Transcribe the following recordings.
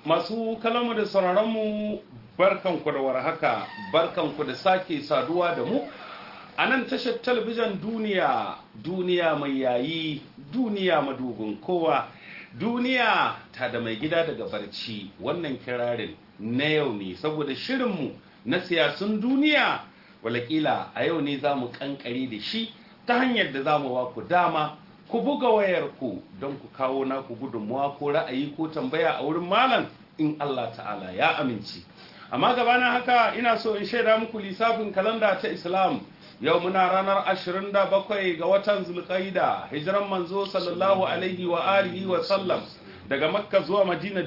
masu kalamu da sauraronmu barkanku da warhaka barkanku da sake saduwa da mu a nan tashar talabijin duniya duniya mai yayi duniya madubin kowa duniya ta da mai gida daga barci wannan kirarin na yau ne saboda shirinmu na siyasun duniya walakila a yau ne za mu kankare da shi ta hanyar da za mu ba ku dama ku buga wayarku don ku kawo naku gudunmuwa ko ra'ayi ko tambaya a wurin malam in Allah ta'ala ya amince amma gabanin haka ina so in shaida muku lissafin kalanda ta islam yau muna ranar 27 ga watan zulqaida hijiran manzo sallallahu alaihi wa alihi wa sallam daga makka zuwa madina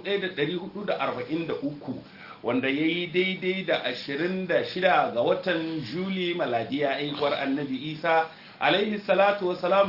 1443 wanda ya yi daidai da 26 ga watan juli maladiya aikwar annabi isa alaihi salatu wa salamu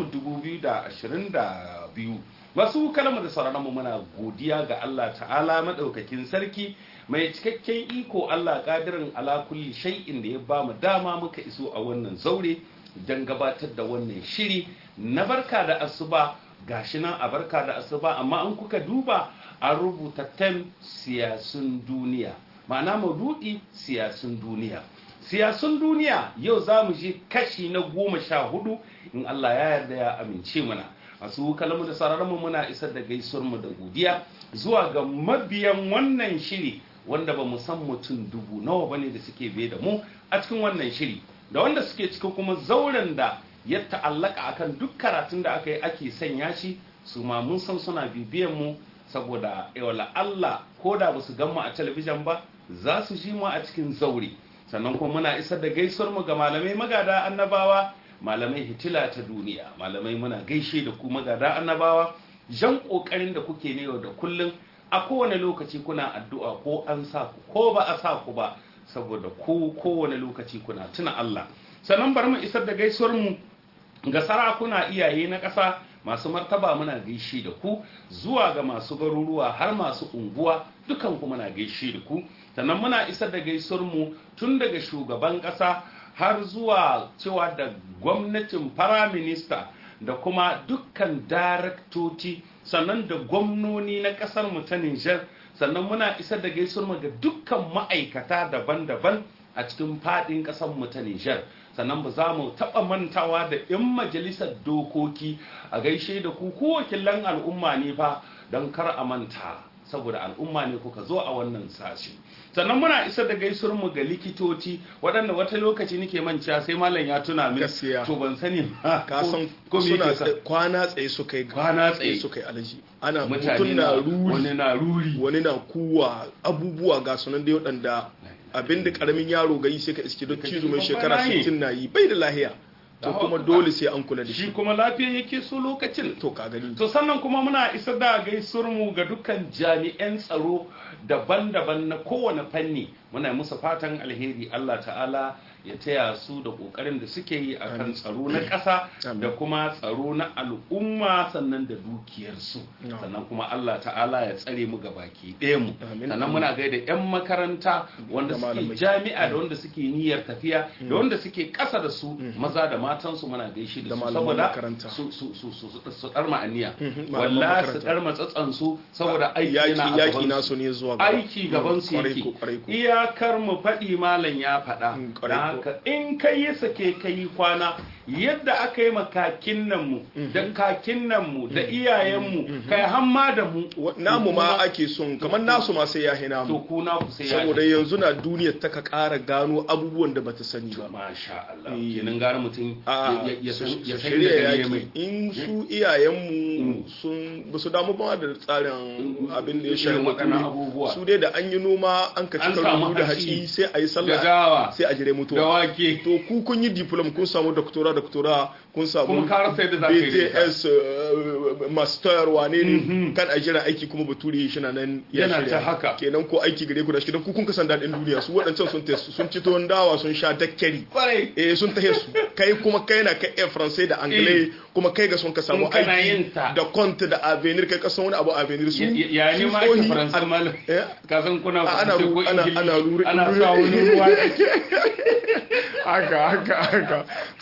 2022 masu kalmar da sauranmu muna godiya ga Allah ta'ala madaukakin sarki mai cikakken iko Allah kadirin ala kulli shay'in da ya ba mu dama muka iso a wannan zaure don gabatar da wannan shiri na barka da asuba gashi nan a barka da asuba amma an kuka duba an rubuta tem siyasun duniya ma'ana maududi siyasun duniya siyasun duniya yau za mu je kashi na goma sha hudu in Allah ya yarda ya amince mana masu kalamu da sararinmu muna isar da gaisuwarmu da godiya zuwa ga mabiyan wannan shiri wanda ba mu san mutum dubu nawa ba ne da suke biye da mu a cikin wannan shiri da wanda suke cikin kuma zauren da ya ta'allaka akan duk karatun da aka yi ake sanya shi su ma mun san suna bibiyan mu saboda yawala Allah ko da ba su gan mu a talabijin ba za su ji mu a cikin zaure sannan kuma muna isar da gaisuwar mu ga malamai magada annabawa malamai hitila ta duniya malamai muna gaishe da ku magada annabawa jan kokarin da kuke ne yau da kullum a kowane lokaci kuna addu'a ko an sa ku ko ba a sa ku ba saboda ku kowane lokaci kuna tuna Allah sannan bari mu isar da gaisuwar mu ga sarakuna iyaye na ƙasa masu martaba muna gaishe da ku zuwa ga masu garuruwa har masu unguwa dukan ku muna gaishe da ku sannan muna isar da gaisuwar mu tun daga shugaban ƙasa har zuwa cewa da gwamnatin firaminista da kuma dukkan daraktoci sannan da gwamnoni na kasar mu ta Nijar sannan muna isar da gaisuwar mu ga dukkan ma'aikata daban-daban a cikin fadin kasar mu ta Nijar sannan ba za mu taɓa mantawa da 'yan majalisar dokoki a gaishe da ku ko wakilan al'umma ne fa don kar a manta saboda al'umma ne kuka zo a wannan sashi sannan muna isar da gaisuwar mu ga likitoci waɗanda wata lokaci nake manciya sai malam ya tuna min gaskiya to ban sani ba ka san ko me suna yake sa tsaye- kwana tsaye suka yi Kwana tsaye. suka yi alaji ana mutane mutum na ruri wani na ruri wani na kuwa abubuwa ga sunan dai waɗanda abinda karamin yaro ga yi sai ka iske don Ka cizo mai ji shekara babba na yi. 60 na yi bai da lahiya to Allahu kuma Akbar. dole sai an kula da shi shi kuma lafiya yake so lokacin to ka gani to sannan kuma muna isar da gaisuwar mu ga dukkan jami'an tsaro daban-daban na kowane fanni muna musu fatan alheri Allah ta'ala ya taya su da kokarin da suke yi akan Amin. tsaro na ƙasa Amin. da kuma tsaro na al'umma sannan da dukiyarsu Na'am. sannan kuma Allah ta'ala ya tsare mu ga baki ɗaya mu Amin. sannan muna gaida 'yan makaranta wanda Da suke malamai. jami'a da wanda suke niyyar tafiya da wanda suke ƙasa da su maza da matansu muna gaishe da Da su malaman saboda makaranta. su su su su su su dar ma'aniya Mhm, malaman wallahi su makaranta. dar matsatsan su saboda aiki yaki yana a yaki gaban nasu su ne zuwa gaba. aiki gaban su Kwarai yake ko, kwarai ko. iyakar mu faɗi malam ya faɗa Mm, dan kwarai ko. haka in kai ya sake kai kwana yadda aka yi makakin nan mu da kakin nan mu da iyayen mu kai hamma da mu Wa- namu ma ake son kamar nasu ma sai ya hina to mu ku na ku sai ya saboda yanzu na duniyar ta ka ƙara gano abubuwan da bata sani ba masha Allah Eh. kenan gara mutum a ya- ya su san ya su san shirya da gari yaki mai in su iyayenmu sun ba su damu ba da tsarin abin da ya shafi Irin waɗannan mutum abubuwa. su dai da an yi noma an ka An cika samu rubu da hatsi, hatsi sai a yi da sallah dawa sai a jire da mutuwa wake to ku kun yi diplom kun samu doktora doktora kun samu Kuma ka rasa yadda za ka yi da ita. BTS uh, master wane ne kan a jira aiki kuma bature shi na nan ya Yana shirya. ta haka. kenan ko aiki gare ku da shi dan ku kun kasan daɗin duniya su waɗancan sun tes- sun ci tuwon dawa sun sha dakkari kwarai eh sun tahe su kai kuma kai na kai iya faransai da anglais kuma kai ga sun ka samu In kana aiki yin ta. da compte da avenir kai ka san wani abu avenir su ya ne su ma ake tsohi- faransa malam Eh? ka san kuna A- ana faransa ko ru- ana- ingilishi ana ruri- ana sa wani ruwa haka haka haka to ka san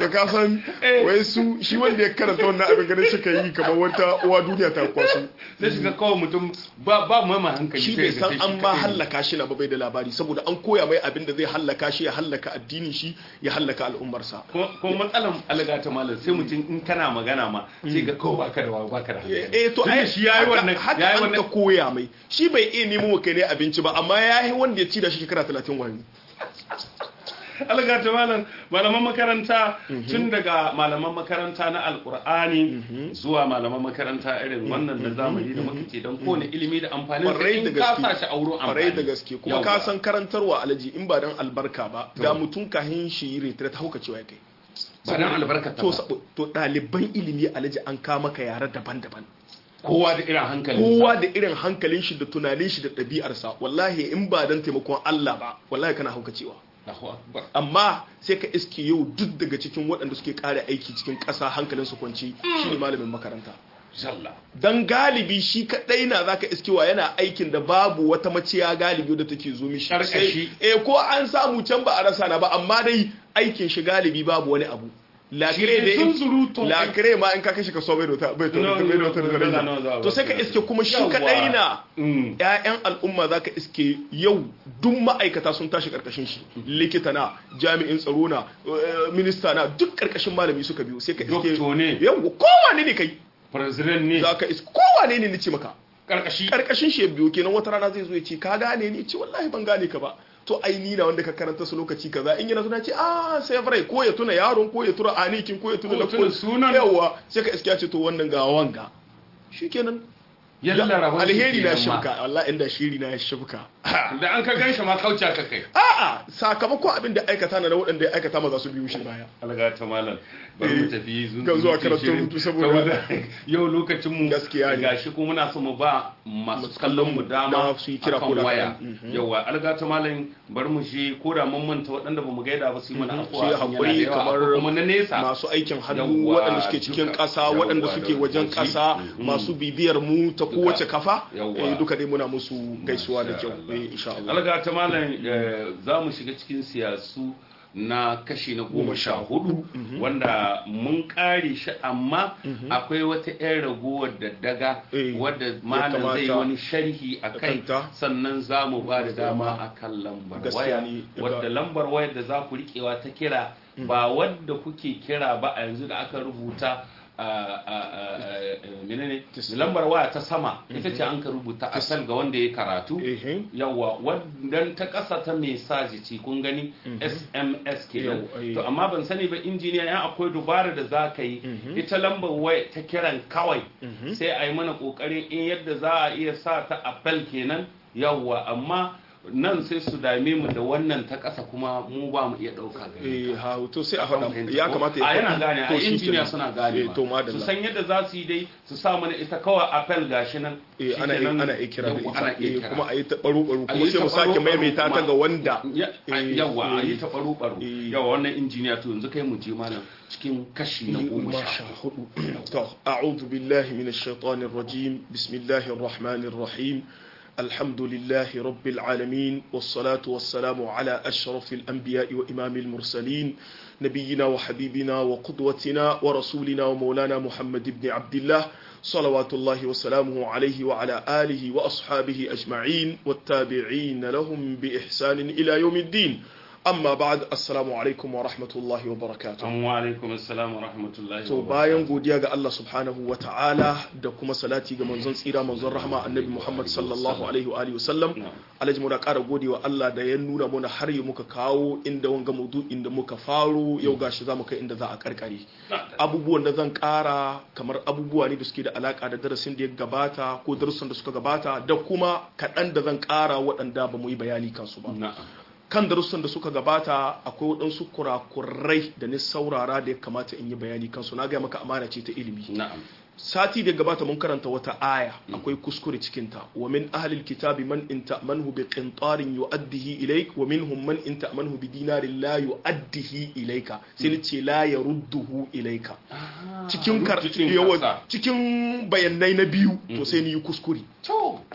san wai su shi wanda ya karanta wannan abin ganin suka yi kamar wata uwa duniya ta kwaso sai shiga kawai mutum ba ba mai hankali shi bai san an ma hallaka shi na ba bai da labari saboda an koya mai abin da zai hallaka shi ya hallaka addinin shi ya hallaka al'ummarsa ko matsalan alga ta malam sai mutum in kana magana ma sai ga kawai baka da wawa baka da hankali eh to ai shi yayi wannan haka yayi an wannan ka koya mai shi bai iya nemo wa kai ne abinci ba amma yayi wanda ya ci da shi shekara 30 wani alga ta malam malaman makaranta tun daga malaman makaranta na alkur'ani zuwa malaman makaranta irin wannan da zamani da muka ce don kowane ilimi da amfanin sa Kwarai da in ka gaske. sa shi a wurin amfani kwarai da gaske kuma ka Yawwa. san karantarwa alaji in ba dan albarka ba da mutum kahin shi yi retire ta hauka cewa ya kai ba dan albarkata to ba sabo- to ɗaliban ilimi alaji an kama ka yare daban-daban kowa da irin hankali kowa da irin hankalin shi da tunanin shi da ɗabi'arsa wallahi in ba dan taimakon Allah ba wallahi kana hauka cewa Allahu akbar amma sai ka iske yau duk daga cikin waɗanda suke ƙara aiki cikin ƙasa hankalin su kwanci shine malamin makaranta jalla dan galibi shi kadai na zaka iskewa yana aikin da babu wata maciya galibi da take zo mishi Karkashi. Sai- eh ko an samu can ba a rasa na ba amma dai aikin shi galibi babu wani abu lakire da in zunzurutun lakire ma in ka kashe ka so bai da wata bai da No, wata bai da wata no, no, daraja. no, no, no, no, to sai ka iske kuma shi Yawwa. kadai na Mm. ƴaƴan al'umma zaka iske yau duk ma'aikata sun tashi karkashin shi likita na jami'in tsaro na eh, minista na duk karkashin malami suka biyo sai ka iske Doctor ne. yau kowane ne kai president ne za ka iska kowane ne nace maka karkashi karkashin shi ya biyo kenan wata rana zai zo ya ce ka gane ni ce wallahi ban gane ka ba to ai ni na wanda ka karanta su lokaci kaza in yana suna ce ah sai farai ko ya tuna yaron ko ya tuna anikin ko ya tuna Ko ya tuna lakon sunan. yawa sai ka iska ya ce to wannan ga wanga shikenan yalla rabon shi alheri na kenan ma. shibka wallahi inda shiri na ya shibka da an ka ganshi ma kauce ka kai a'a sakamakon abin da aikata na da waɗanda ya aikata ma za su biyo shi baya alga ta malam bari mu tafi zun ga zuwa karatun hutu saboda- yau lokacin mu Gaskiya ne. gashi kuma muna so mu ba masu kallon mu dama dama su yi kira akan ko da waya kaɗan. yawa alga ta malam bari mu je ko da mun manta waɗanda ba mu gaida ba su yi mana su afuwa yi in yana da haƙuri yawa, kamar akwai kuma na nesa masu aikin hannu Yawwa, waɗanda suke cikin duka. ƙasa Yawwa, waɗanda suke da wajen waje. ƙasa Mhm. masu bibiyar mu ta kowace kafa Yawwa. eh, duka dai muna musu gaisuwa da Masha kyau Allah. eh, insha Allah alga ta malam eh, za mu shiga cikin siyasu na kashi na goma sha hudu wanda mun kare shi amma akwai wata 'yan ragowar da daga Eh, wadda ya malam zai yi kamata wani sharhi a kai kanta. sannan za mu ba da dama a kan lambar Gaskiya waya ne, ya wadda ga- lambar wayar da za ku riƙewa ta kira ba wadda kuke kira ba a yanzu da aka rubuta a a a a menene lambar waya ta sama ita ce an ka rubuta asal ga wanda ya karatu Ehe. yawa wannan ta ƙasa ta mesaji ce kun gani sms kenan Yau, eh. to amma ban sani ba injiniya yan akwai dubara da za ka yi ita lambar waya ta kiran kawai sai a yi mana ƙoƙarin in yadda za a iya sa ta appel kenan yawa amma nan sai su dame mu da wannan ta ƙasa kuma mu ba mu iya ɗauka gari eh ha to sai a faɗa ya kamata a ya yana faɗa. gane a To shi injiniya kenan. suna gane eh ma. to su madalla san yadda za su yi dai su sa mana ita kawai appel gashi nan eh ana Shikenan, ana iya kira da yawwa, ana ita iya eh, kira. kuma a yi ta baro baro A kuma yi sai mu ta sake baro-baro maimaita ta kuma. ga wanda Ya- eh, yawa a eh, yi ta baro baro eh. yawa wannan injiniya to yanzu kai mu je malam cikin kashi na goma sha hudu to a'udhu billahi minash shaitanir rajim bismillahir rahmanir rahim الحمد لله رب العالمين والصلاة والسلام على أشرف الأنبياء وإمام المرسلين نبينا وحبيبنا وقدوتنا ورسولنا ومولانا محمد بن عبد الله صلوات الله وسلامه عليه وعلى آله وأصحابه أجمعين والتابعين لهم بإحسان إلى يوم الدين أما بعد السلام عليكم ورحمة الله وبركاته wa alaikum assalam wa rahmatullahi to wa bayan godiya ga Allah subhanahu wa ta'ala da kuma salati ga manzon tsira manzon rahama annabi Muhammad sallallahu alaihi wa alihi wasallam alhaji mu da ƙara gode wa Allah da ya nuna mana har yi muka kawo inda wanga mudu inda muka faro yau gashi za mu kai inda za a karkare abubuwan da zan ƙara kamar abubuwa ne da suke da alaka da darasin da ya gabata ko darussan da suka gabata da kuma kaɗan da zan ƙara waɗanda ba mu yi bayani kansu ba na'am kan darussan da suka gabata akwai waɗansu kurakurai da ni saurara da ya kamata in yi bayani kansu na gaya maka amana ce ta ilimi na'am sati da gabata mun karanta wata aya akwai kuskure cikinta wa min ahlil kitabi man in ta'manhu bi qintarin yu'addihi ilayk wa minhum man in ta'manhu bi dinarin la yu'addihi ilayka sai ni ce la yarudduhu ilayka cikin kar Cikin yawa kasa. cikin bayanai na biyu to sai ni yi kuskure to to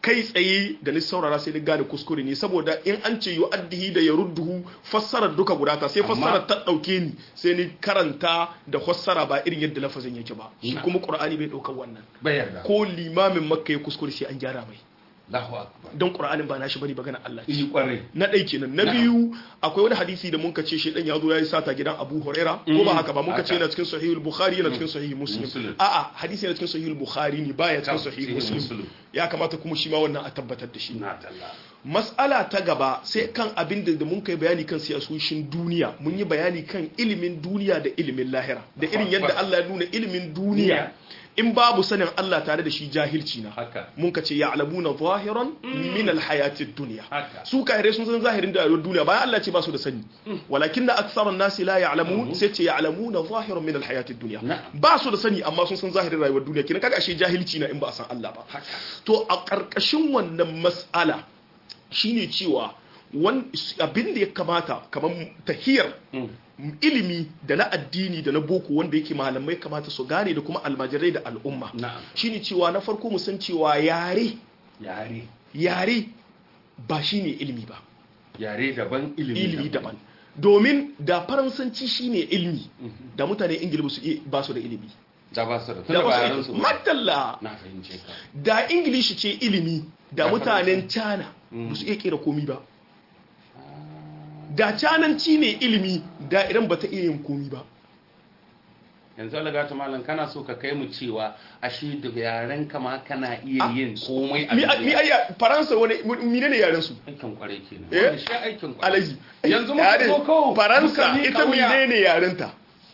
kai tsaye da ni saurara sai ni gane kuskure ne saboda in an ce yu'addihi da yarudduhu fassarar duka guda ta sai Amma- fassarar ta dauke ni sai ni karanta da fassara ba irin yadda lafazin yake ba shi Na. kuma qur'ani bai daukar wannan bai yarda ko limamin makka ya kuskure sai an gyara mai Allahu akbar don qur'anin ba nashi bane magana Allah ce yi kwarai na ɗai kenan na Na'am. biyu akwai wani hadisi da muka ce shedan ya zo ya yi sata gidan Abu Huraira ko ba haka ba muka ce haka. yana cikin sahihul Bukhari yana cikin sahihul Muslim Muslim. a'a hadisi yana cikin sahihul Bukhari ne baya cikin Cikin sahihul Muslim Muslim. ya kamata kuma shi ma wannan a tabbatar da shi na talla mas'ala ta gaba sai kan abin da da mun kai bayani kan siyasoshin duniya mun yi bayani kan ilimin duniya da ilimin lahira da irin yadda Allah ya nuna ilimin duniya in babu sanin Allah tare da shi jahilci na haka mun ka ce ya'lamuna zahiran min alhayatid dunya Haka. su kahirai sun san zahirin da rayuwar duniya bayan Allah ce ba su da sani walakin na aktharun nasi la ya'lamun sai ce ya'lamuna zahiran min alhayatid dunya Na'am. ba su da sani amma sun san zahirin rayuwar duniya kina kaga ashe jahilci na in ba a san Allah ba haka to a ƙarƙashin wannan mas'ala shine cewa wan abin da ya kamata kamar tahiyar Mm. ilimi da na addini da na boko wanda yake malamai kamata su gane da kuma almajirai da al'umma na'am shine cewa na farko mu san cewa yare yare yare ba shine ilimi ba yare daban ilimi ilimi daban domin da faransanci shine ilimi da mutane ingila ba su iya- ba su da ilimi da ba su da da tunda ba ba su yaran iya- su ba madalla na fahimce ka da ingilishi ce ilimi da Da mutanen cana ba su iya kera komi ba da cananci ne ilimi da idan ba ta iya yin komi ba yanzu alaga ta malam kana so ka kai mu cewa ashe da yaren kama kana iya yin komai a mi duniya. mi ayya faransa wani mine ne yaren su aikin kwarai kenan Eh? Wannan shi aikin kwarai alaji yanzu muka Yaren- zo kawo faransa muka miƙa ita wuya. mine ne yarenta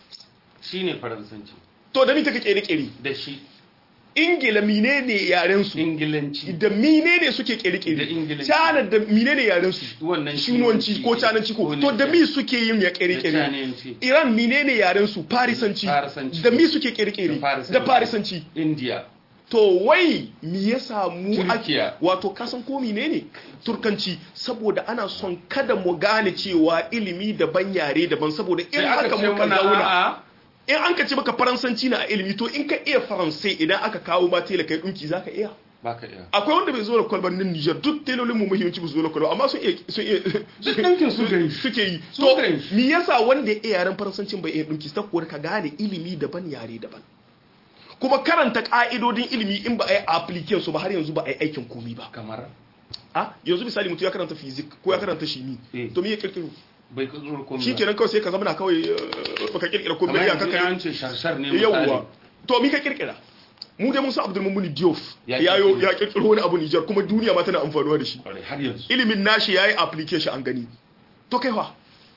shine faransanci to da mi take kere kere da shi ingila mine ne yaren su ingilanci da mine ne suke kere Da kere Ingilanci. cana da mine ne yaren su wannan shinwanci ko cananci ko to da mi suke yin ya kere kere cananci Iran menene yaren su Farisanci Farisanci. da mi suke kirkire Da Farisanci. da Farisanci india to wai me yasa mu Turkiya. ake wato kasan ko menene Turkanci saboda ana son kada mu gane cewa ilimi daban yare daban saboda in sai aka haka ce muka mana zauna a'a in an ka ce maka faransanci na a ilimi to in ka iya faransai idan aka kawo ma tela kai dinki zaka iya baka iya akwai wanda bai zo da kwalbar nan Niger duk telolin mu muhimmanci ba su zo da kwalbar amma sun iya sun iya Duk ɗinkin su gari. suke yi Su to gari. me yasa wanda ya iya yaren faransancin bai iya dinki saboda ka gane ilimi daban yare daban kuma karanta ka'idodin ilimi in ba a yi application su ba har yanzu ba a yi aikin komi ba kamar a yanzu misali mutum ya karanta physics ko ya karanta shimi Eh. to me ya kirkiro bai kudurur komai shi kenan kawai sai ka zama na kawai eh, baka kirkira komai kamar ya yanzu kaka an ce sharshar ne misali yawwa to mi ka kirkira mu dai mun san Abdul Mummuni Diouf Ya ya yo kirkiro. ya kirkiro wani abu Niger kuma duniya ma tana amfanuwa da shi Kwarai, har yanzu ilimin nashi yayi application an gani to kai fa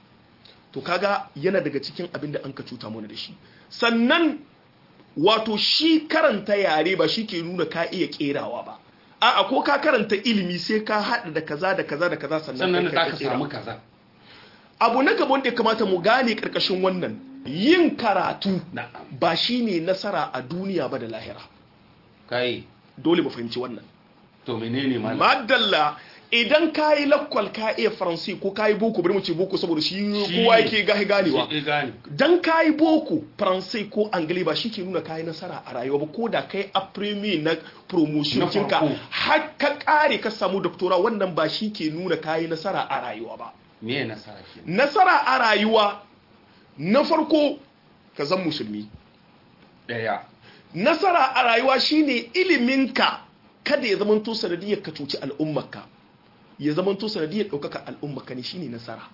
to kaga yana daga cikin abin da an ka cuta mana da shi sannan wato shi karanta yare ba shi ke nuna ka iya kerawa ba a'a ko ka karanta ilimi sai ka haɗa da kaza da kaza da kaza sannan sannan da kai za ka kera. samu kaza abu na gaban da ya kamata mu gane karkashin wannan yin karatu na'am ba shine nasara a duniya ba da lahira kai dole mu fahimci wannan to menene malam madalla idan ka yi lakwal ka iya faransi ko ka yi boko bari mu ce boko saboda shi Shi kowa ne. yake gahi ganewa Shi gane dan ka yi boko faransi ko angali ba shi ke nuna ka yi nasara a rayuwa ba ko da kai a premier na promotion Na kinka farko. har ka kare ka samu doctora wannan ba shi ke nuna ka yi nasara a rayuwa ba me ya nasara ke nasara a rayuwa na farko ka zan musulmi daya nasara a rayuwa shine iliminka kada ya zamanto sanadiyar ka cuci al'ummarka ya zamanto sanadiyar ɗaukaka al'ummarka ne shine nasara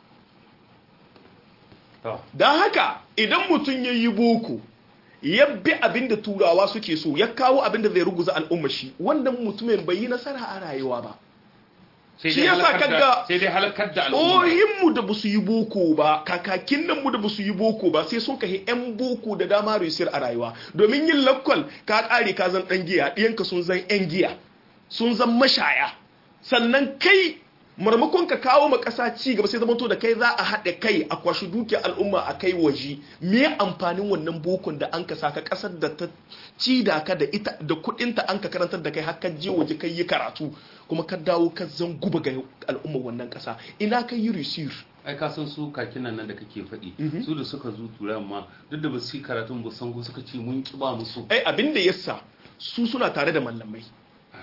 to don haka idan mutum ya yi boko ya bi abin da turawa suke so ya kawo abin da zai ruguza al'ummar shi wannan mutumin bai yi nasara a rayuwa ba sai Shi dai yasa halakar da kaga- sai dai halakar da al'umma Ohinmu da ba su yi boko ba, kakakin nan mu da ba su yi boko ba, sai sun kahi 'yan boko da dama resir a rayuwa. Domin yin lakwal ka ƙare ka zan ɗan giya, ɗiyanka sun zan 'yan giya, sun zan mashaya. Sannan kai marmakon ka kawo ma ƙasa ci gaba sai zamanto da kai za a haɗe kai a kwashi dukiyar al'umma a kai waje. Me amfanin wannan bokon da an ka saka ƙasar da ta ci da ka da ita da kuɗinta an ka karantar da kai har ka je waje kai yi karatu kuma ka dawo ka zan guba ga al'ummar wannan ƙasa ina ka yi resir ai ka san su kakinan nan da kake faɗi su da suka zo turan ma duk da ba su yi karatun ba san ko suka ce mun ki ba musu ai abin da yasa su suna tare da mallamai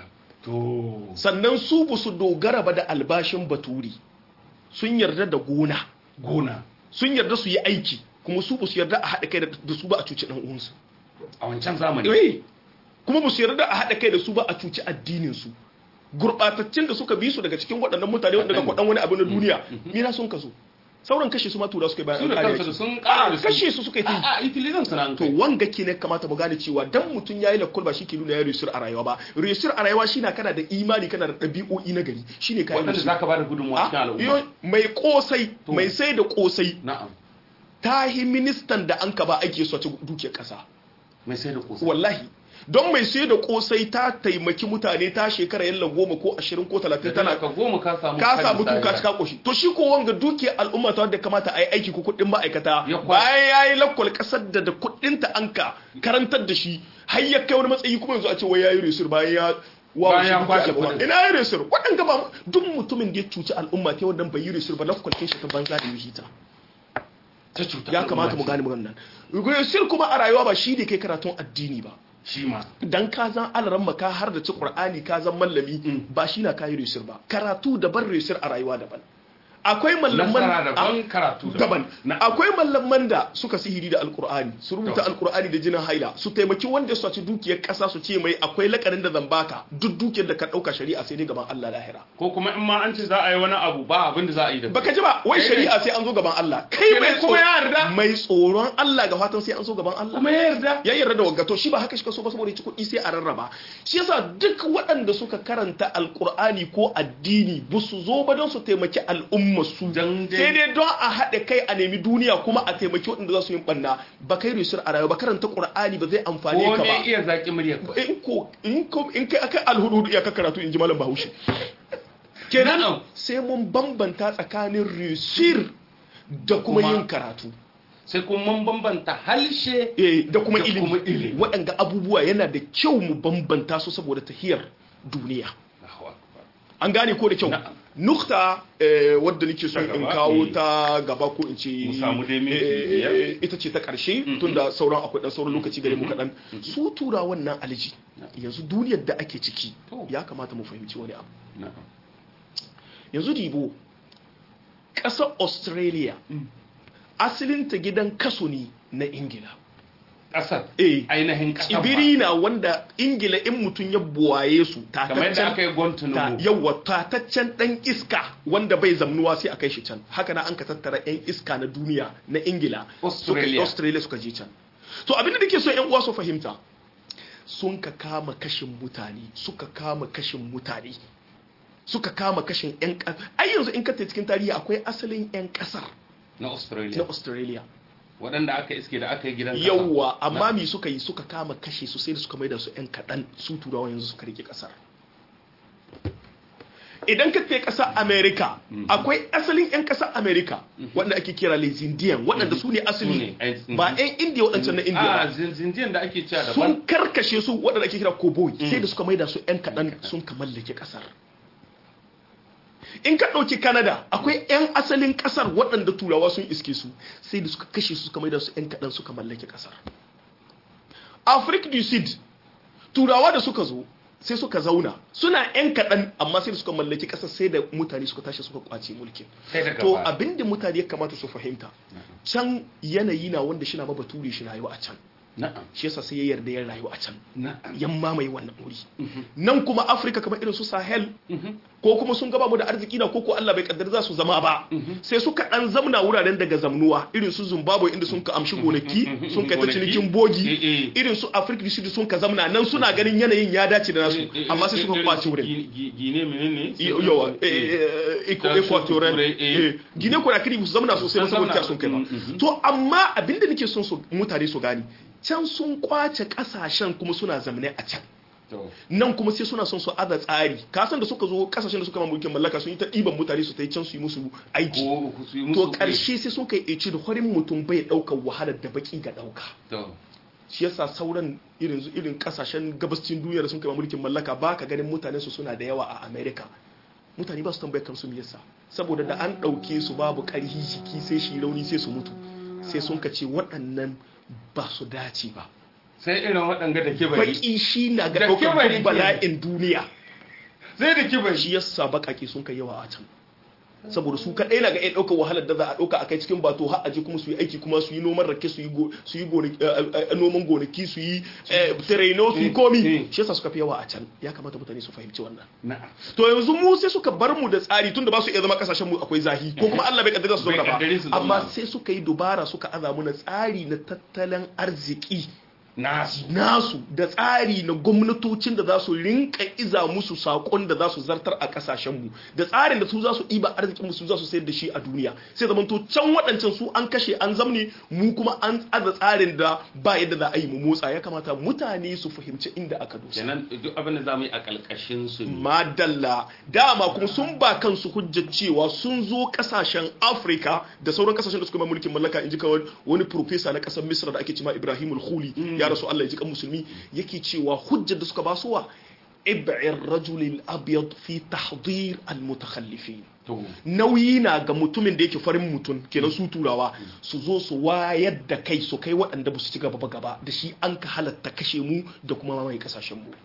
to sannan su ba su dogara ba da albashin baturi sun yarda da gona gona sun yarda su yi aiki kuma su ba su yarda a haɗa kai da su ba a cuci ɗan uwansu a wancan zamani eh kuma ba su yarda a haɗa kai da su ba a cuci addininsu gurɓataccen da suka bi su daga cikin waɗannan mutane wanda daga kwaɗan wani abu na duniya mina sun kaso sauran kashe su ma tura suka yi bayan su da an ƙare kansu da su. sun ƙara da a kashe su suka yi ta yi. a a utilizan su na to wanga ke ne kamata mu gane cewa dan mutum yayi lakkul ba shi ke nuna ya resur a rayuwa ba resur a rayuwa shine kana da imani kana da ɗabi'o'i na gari shine kai waɗanda za ka ba da gudunmuwa cikin al'umma mai kosai To. mai sai da kosai na'am tahi ministan da an ka ba ake so ta dukiyar kasa mai sai da kusa wallahi don mai sai da kosai ta taimaki mutane ta shekara yalla goma ko ashirin ko talatin tana ka goma ka samu ka karin samu tsari. tuka cika koshi to shi ko wanga dukiyar al'umma ta wadda kamata a yi aiki ko kuɗin ma'aikata Ya kwa- bayan ya yi lakwal ƙasar da da kuɗin ta an ka karantar da shi har ya kai wani matsayi kuma yanzu a ce wai ya yi resur bayan ya wawo Bayan shi ya dukiya kwashe al'umma. kuɗin. ina yi resur waɗanda ba duk mutumin da ya cuci al'umma ta wadda bai yi resur ba lakwal kin shi ta banza da yi ta ta cuta ya kamata mu gane maganar nan resur kuma a rayuwa ba shi ne kai karatun addini ba shi ma dan ka zan alaran ka har da ci qur'ani ka zan mallami ba shi na kayi resir ba karatu daban resir a rayuwa daban akwai mallaman nasara daban a- karatu daban na akwai mallaman da suka sihiri da alqur'ani su rubuta To. alqur'ani da jinin haila su taimaki wanda su ci dukiyar kasa su ce mai akwai lakarin da zan baka duk dukiyar da ka dauka shari'a sai dai gaban Allah lahira ko kuma in ma an ce za a yi wani abu ba abin da za a yi da baka ji ba wai Eh, shari'a sai an zo gaban Allah kai Kenan mai kuma tso- ya yarda. mai tsoron Allah ga fatan sai an zo gaban Allah kuma ya yarda ya yarda da waggato shi ba haka shi ka so ba saboda ya ci kuɗi sai a rarraba shi yasa duk waɗanda suka karanta alkur'ani ko addini ba su zo ba don su taimaki al'umma su Dan dai- sai dai don a haɗe kai a nemi duniya kuma a taimaki waɗanda za su yi ɓanna ba kai risur a rayuwa ba karanta ƙur'ani ba zai amfane ko ka me ba iya zaki murya ka in ko in ko in kai akai alhudu ya ka karatu in ji malam bahaushe kenan Na'am. sai mun bambanta tsakanin risir da kuma Kuma- yin karatu sai kuma mun bambanta halshe eh, da kuma Da ilimi kuma ilimi. waɗanda abubuwa yana da kyau mu bambanta su saboda tahiyar duniya Allahu akbar. an gane ko da kyau Na'am. nukta eh, wadda nake so Ta in gaba, kawo eh. ta gaba ko in ce Mu samu dai minti eh, biyar. eh, ita ce ta ƙarshe tunda sauran akwai ɗan sauran lokaci gare mu kaɗan su tura wannan alji yanzu duniyar da ake ciki To. ya kamata mu fahimci wani abu Na'am. yanzu dibo ƙasar australia asalinta gidan kaso ne na ingila kasar eh ainihin kasar tsibiri na wanda ingila in mutum ya buwaye su kamar yadda aka yi ta guantanamo yawa tataccen dan iska wanda bai zamnuwa sai a kai shi can haka na an ka tattara yan iska na duniya na ingila suka Australia. australia suka je can to abin da nake so yan uwa su fahimta sun ka kama kashin mutane suka kama kashin mutane suka kama kashin yan ƙasa ai yanzu in ka tafi cikin tarihi akwai asalin yan ƙasar na na australia australia waɗanda aka iske da aka yi gidan kasa. yawwa amma me suka yi suka kama kashe su sai da suka maida su yan kaɗan su turawa yanzu suka rike ƙasar idan ka kai ƙasar america akwai asalin yan ƙasar america wanda ake kira les indian waɗanda su ne Su asali ne, ai, mhm. ba yan indiya waɗancan na indiya a ba zinjiyan da ake cewa daban sun karkashe su waɗanda ake kira cowboy sai da suka maida su yan kaɗan sun ka mallake ƙasar in ka ɗauki canada akwai 'yan asalin ƙasar waɗanda turawa sun iske su sai da suka kashe su suka maida su 'yan kaɗan suka mallake ƙasar africa du sud turawa da suka zo sai suka zauna suna 'yan kaɗan amma sai da suka mallaki ƙasar sai da mutane suka tashi suka kwace mulkin Sai daga to baya. abinda mutane ya kamata su fahimta can yanayi na wanda shi na bature shi rayuwa a can na'am shi yasa sai ya yarda ya rayu a can na'am yan mamaye wannan wuri nan kuma afirka kamar irin su sahel ko kuma sun gaba mu da arziki na koko allah bai kaddar za su zama ba sai suka dan zamna wuraren daga zamnuwa irin su zimbabwe inda sun ka amshi gonaki sun kai ta Gonaki. cinikin Eh, bogi eh. irin su afirka du sud sun ka zamna nan suna ganin yanayin ya dace da nasu amma sai suka kwace wurin gine menene yawa equatorial Turai, eh. gine conakry su zamna sosai ba Sun saboda zamna. sun kai ba Mhm. to amma abinda nake son su mutane su gani can sun kwace kasashen kuma suna zamane a can to nan kuma sai suna son su ada tsari kasan da suka zo kasashen da suka ma mulkin mallaka sun yi ta ɗiban mutane su ta yi can su yi musu aiki ko su yi to musu ƙarshe sai sun kai eci da horin mutum bai ɗaukar wahalar da baki ga ɗauka to shi yasa sauran irin irin kasashen gabascin duniya da sun kai ma mulkin mallaka ba ka ganin mutanen su suna da yawa a america mutane ba su tambayar kansu me yasa saboda da an ɗauke su babu ƙarhi jiki sai shi rauni sai su mutu sai sun ka ce waɗannan ba su dace ba sai irin waɗanga da ke bari baki shi na ga Da ɗaukar kibari duk bala'in duniya zai da kibai shi yasa bakake sun kai yawa a can saboda su kaɗai na ga iya ɗaukar wahalar da za a ɗauka a kai cikin bato har aje kuma su yi aiki kuma su yi noman rake su yi go- su yi gona- eh, eh, noman gonaki su yi eh, terreno su yi Mm. komi Mm. shi yasa suka fi yawa a can ya kamata mutane su fahimci wannan na'am to yanzu mu sai suka bar mu da tsari tunda ba su iya zama kasashen mu akwai zahi ko kuma Allah bai kaddara su Bai zauna kaddare su ba zauna amma ba. sai suka yi dubara suka aza mu na tsari na tattalin arziki nasu nasu da tsari na gwamnatocin da za su rinka iza musu sakon da za su zartar a kasashenmu da tsarin da su za su ɗiba arzikin su za su sayar da shi a duniya sai zaman to can waɗancan su an kashe an zamne mu kuma an aza tsarin da ba yadda za a yi mu motsa ya kamata mutane su fahimci inda aka dosa kenan duk abin da zamu yi a kalkashin su ne madalla dama kuma sun ba kansu hujjar cewa sun zo kasashen afirka da sauran kasashen da suka mai mulkin mallaka in ji kawai wani profesa na kasar misra da ake cima ibrahim al-khuli ya rasu allah ya ji kan musulmi yake cewa hujjar da suka ba su wa ib'ir rajulil abyad fi tahdir al-mutakhallifin to nauyi na ga mutumin da yake farin mutum kenan su turawa su zo su wayar da kai su kai waɗanda ba su ci gaba ba gaba da shi an ka halatta kashe mu da kuma mamaye kasashen mu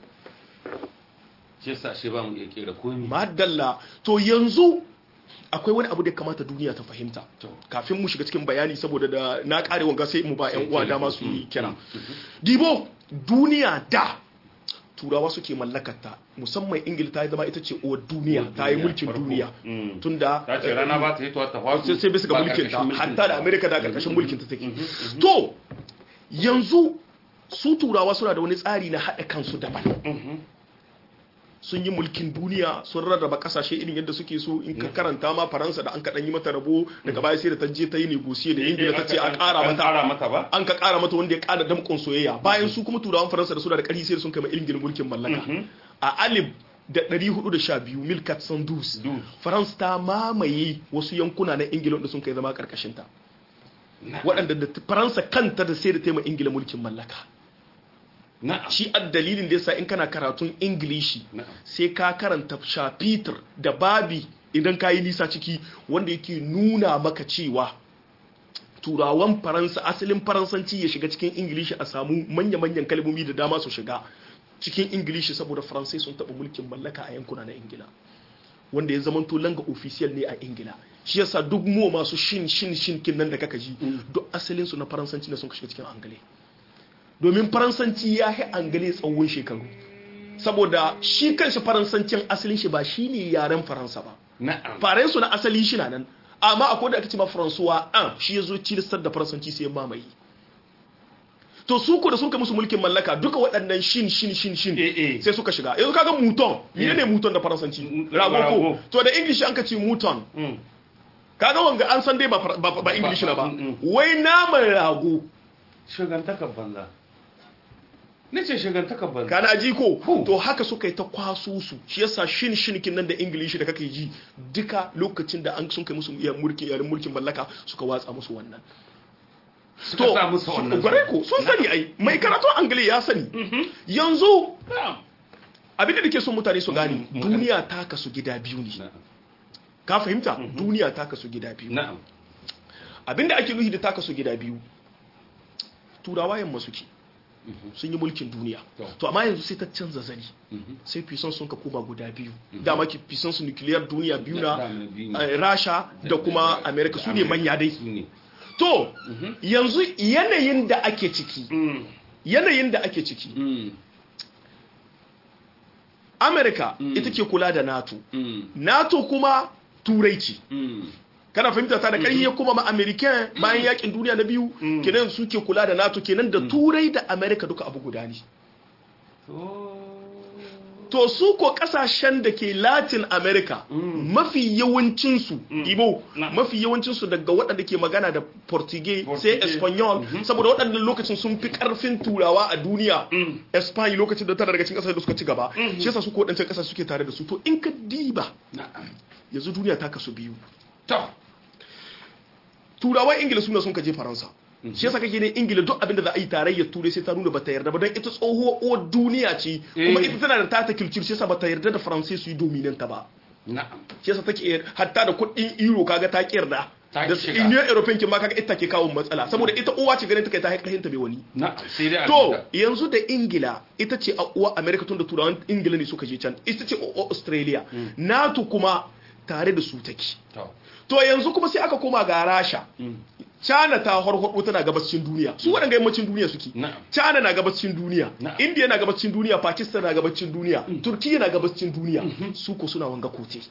shi yasa shi ba mu iya kera komi madalla to yanzu akwai wani abu da ya kamata duniya ta fahimta To. kafin mu shiga cikin bayani saboda da na kare wanga sai mu ba yan uwa dama su yi kira Mm. dibo duniya da turawa suke mallakarta musamman ingila ta yi zama ita ce uwar duniya ta yi mulkin farko. duniya Mm. tunda ta ce rana ba ta yi ta fasu sai sai bisa ga ba mulkin ta karkashin hatta da amerika da karkashin mulkin ta take to yanzu su turawa suna da wani tsari na haɗa kansu daban Mhm. sun yi mulkin duniya sun rarraba kasashe irin yadda suke so in ka karanta ma faransa da an kaɗan yi mata rabo daga baya sai da ta je ta yi negosiye da ingila ta ce a ƙara An mata ƙara mata ba an ka ƙara mata wanda ya ƙara damƙon soyayya bayan su kuma turawan faransa da suna da ƙarfi sai da sun kai ma ingila mulkin mallaka Mhm. a alif da 412 milkat sandus Dus. faransa ta mamaye wasu yankuna na ingila wanda sun kai zama ƙarƙashinta Na'am. waɗanda da faransa kanta da sai da taima ingila mulkin mallaka na'am shi a dalilin da yasa in kana karatun ingilishi na'am sai ka karanta shafitar da babi idan ka yi nisa ciki wanda yake nuna maka cewa turawan faransa asalin faransanci ya shiga cikin ingilishi a samu manya-manyan kalmomi da dama su shiga cikin ingilishi saboda faransai sun taɓa mulkin mallaka a yankuna na ingila wanda ya zamanto langa official ne a ingila shi yasa duk mu masu shin shin shin kin nan da kaka ji duk asalin su na faransanci ne sun shiga cikin angale domin faransanci ya yi angale tsawon shekaru saboda shi kanshi faransancin asalin shi ba shi ne yaren faransa ba na'am faransu na asali shi na nan amma akwai da aka ce ma faransuwa an shi ya zo cilistar da faransanci sai ya mamaye to su ko da sun kai musu mulkin mallaka duka waɗannan shin shin shin shin Eh, eh. sai suka shiga yanzu kaga muton mene ne muton da faransanci Mm, rago ko rago. to da english an ka ce muton Mm. kaga wanga an san dai ba far- ba, ba english na ba Mm, mm. wai naman rago shigantakar banza ni ce shigantakar banza kana ji ko Hu. to haka suka yi ta kwaso su shi yasa shin shinikin nan da ingilishi da kake ji duka lokacin da an sun kai musu iya mulkin yarin mulkin mallaka suka watsa musu wannan suka sa musu wannan gware ko sun sani ai mai karatu angale ya sani yanzu na'am abin da nake son mutane su gane Mhm. duniya ta kasu gida biyu ne na'am ka fahimta duniya ta kasu gida biyu na'am abin da ake nufi da ta kasu gida biyu turawa yamma suke sun yi mulkin duniya To. to amma yanzu sai ta canza zani Mhm. sai fisan sun ka koma guda biyu dama ki fisan su nuclear duniya biyu na Da- da- biyu ne. eh, rasha da kuma america su ne manya dai su ne to yanzu yanayin da ake ciki Mm. yanayin da ake ciki Mm. america Mm. ita ke kula da nato Mm. nato kuma turai ce Mm. kana fahimta ta da ƙarfi ya kuma ma american bayan yakin duniya na biyu Mm. kenan su ke kula da nato kenan da turai da america duka abu guda ne to su ko kasashen da ke latin america Mm. mafi yawancinsu ibo Na. mafi yawancinsu daga waɗanda ke magana da portuguese sai Portuguese. espanyol saboda waɗannan lokacin sun fi ƙarfin turawa a duniya Mm. espany lokacin da tana daga cikin ƙasashe da suka ci gaba shi yasa su ko waɗancan ƙasashe suke tare da su to in ka diba na'am yanzu duniya ta kasu biyu to turawan ingila suna sun kaje faransa shi yasa kake ne ingila duk abin da za a yi tarayyar turai sai ta nuna bata yarda ba don ita tsohuwar uwar duniya ce kuma Eh. ita tana da tata culture shi yasa bata yarda da faransai su yi dominanta ba na'am shi yasa take yar- hatta da kuɗin euro kaga ta yarda Ta da shiga. union european kin ma kaga ita ke kawo matsala saboda ita uwa ce ganin ta kai ta haƙƙahin ta bai wani na sai dai a to fita. yanzu da ingila ita ce a uwa america tun da turawan ingila ne suka je can ita ce a australia nato kuma tare da su take to to yanzu kuma sai aka koma ga rasha mm, China ta harhaɗo tana gabacin duniya su waɗanda yammacin duniya suke na'am China na gabacin duniya Na'am. India na gabacin duniya Pakistan na gabacin duniya Turkiya na gabacin duniya su ko suna wanga kote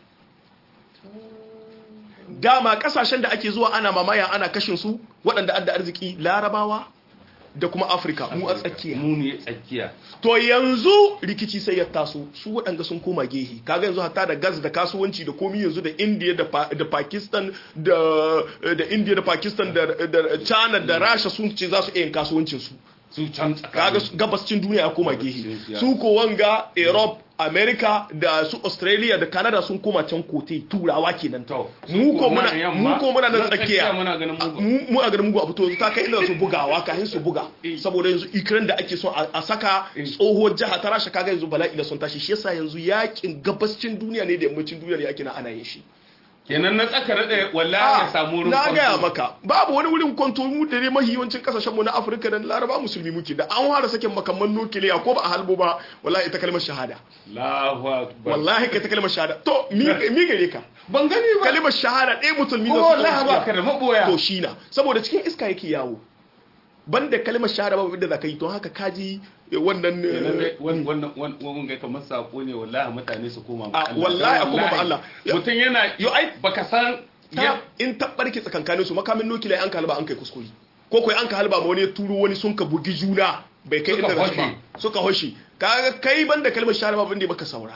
dama kasashen da ake zuwa ana mamaya ana kashin su waɗanda adda arziki larabawa da kuma afirka mu a tsakiya mu ne tsakiya to yanzu rikici sai ya taso su waɗanda sun koma gehe kaga yanzu hatta da gas da kasuwanci da komi yanzu da india da, Pa- da pakistan da, da india da pakistan da, da china da rasha sun ce za su iya yin kasuwancinsu su can kaga tsakanin su- gabascin duniya ya koma gehe Sun- su ko wanga europe america da su australia da canada sun koma can kote turawa kenan to mu ko muna yamma, mu ko muna nan nan tsakiya muna ganin mugu mu mu a garin mugu abu to ta kai inda su bugawa kafin su buga Eh. saboda yanzu ukraine da ake son a a saka Eh. tsohuwar jiha ta rasha kaga yanzu bala'i da sun tashi shi yasa yanzu yakin gabascin duniya ne da yammacin duniya ne ake na ana yin shi kenan na tsaka da wallahi ya samu wurin na kwanto. gaya maka babu wani wurin kwanto mu da ne mahi yawancin kasashen mu na afirka da laraba musulmi muke da an fara sakin makamman nukiliya ko ba a halbo ba wallahi ita kalmar shahada Allahu akbar wallahi ka ta kalmar shahada to mi mi gare ka ban gani ba kalmar shahada ɗaya musulmi ko da su wallahi ba ka da maboya to shi na saboda cikin iska yake yawo banda kalmar shahada babu inda za ka yi don haka kaji eh, wannan eh, Kenan dai wan- wannan wan- wannan ga kamar sako ne wallahi mutane su koma ma Ah, Allah. wallahi a Dan koma ma wallahi, Allah. mutum yana Yo, ai- baka san ta ya in ta barke tsakankanin su makamin nukiliya an ka halba an kai kuskure ko kai an ka halba ma wani ya turo wani sun ka bugi juna bai kai Suka inda za su ba hoshe. suka hoshi kaga kai banda kalmar shahada babu inda baka saura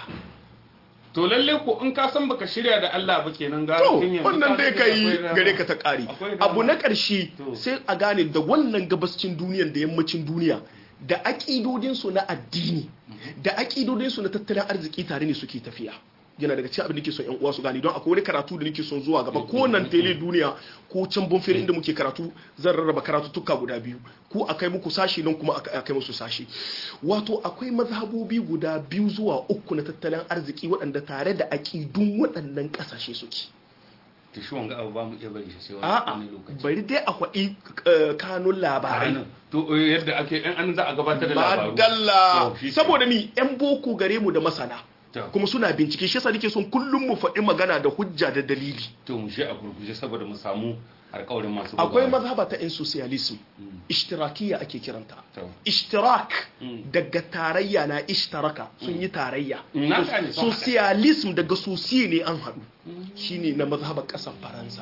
to lalle ko in ka san baka shirya da Allah ba kenan ga to tun yanzu wannan ka dai shirya kai akwai dama. gare ka ta kari Akwai dama. abu na ƙarshe To. sai a gane da wannan gabascin duniyan da yammacin duniya da aƙidodinsu na addini da aƙidodinsu na tattalin arziki tare ne suke tafiya yana daga cikin abin da nake son yan uwa su gane don akwai wani karatu da nake son zuwa gaba ko nan tele duniya ko can bonfere inda muke karatu zan rarraba karatu tukka guda biyu ko akai muku sashi nan kuma aka- akai musu sashi wato akwai mazhabobi guda biyu zuwa uku na tattalin arziki waɗanda tare da aƙidun waɗannan ƙasashe suke to shi wanga abu ba mu iya bari shi sai a'a wani lokaci bari dai a kwaɗi eh, kanun labarai Ranar. to eh, yadda ake in an za a gabatar da labaru madalla To, shi ke. saboda mi yan boko gare mu da masana To. kuma suna bincike shi yasa nake son kullum mu faɗi magana da hujja da dalili to mu shi a gurguje saboda mu samu alƙawarin masu akwai bugawa. mazhaba ta yan socialism ishtirakiyya ake kiranta To. ishtirak Mm. daga tarayya na ishtaraka sun yi tarayya Mm, na gane, sun haɗa. socialism daga sosiye ne an haɗu shine na mazhabar ƙasar faransa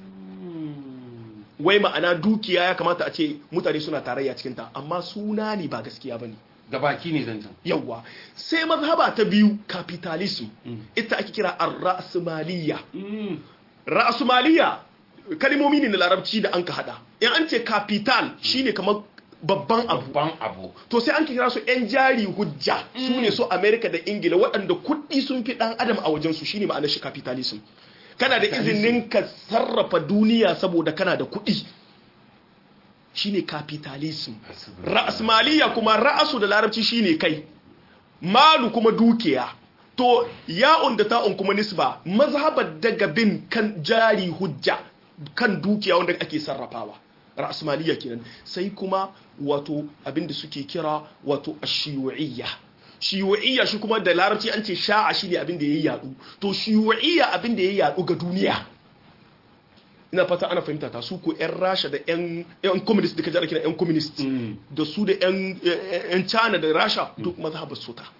wai ma'ana dukiya ya kamata a ce mutane suna tarayya cikinta amma suna ne ba gaskiya ba ne da baki ne zancen yawwa sai mazhaba ta biyu capitalism Mm. ita ake kira ar-ra'smaliyya Mm. ra'smaliyya kalmomi ne na larabci da an ka hada in an ce capital shine kamar babban abu babban abu to sai an kira su yan jari hujja su ne su america da ingila waɗanda kuɗi sun fi ɗan adam a wajensu shine ma'anar shi capitalism kana da izinin ka sarrafa duniya saboda kana da kuɗi shine capitalism ra'asmaliya kuma ra'asu da larabci shine kai malu kuma dukiya to ya'un da ta'un kuma nisba mazhabar daga bin kan jari hujja kan dukiya wanda ake sarrafawa ra'asmaliya kenan sai kuma wato abinda suke kira wato ashiyu'iyya shiyu'iyya shi kuma da larabci an ce sha'a shine abinda yayi yadu to shiyu'iyya abinda yayi yadu ga duniya ina fata ana fahimta ta su ko yan rasha da yan yan communist da kaje kira yan communist Mm. da su da yan yan China da rasha duk mazhabar su ta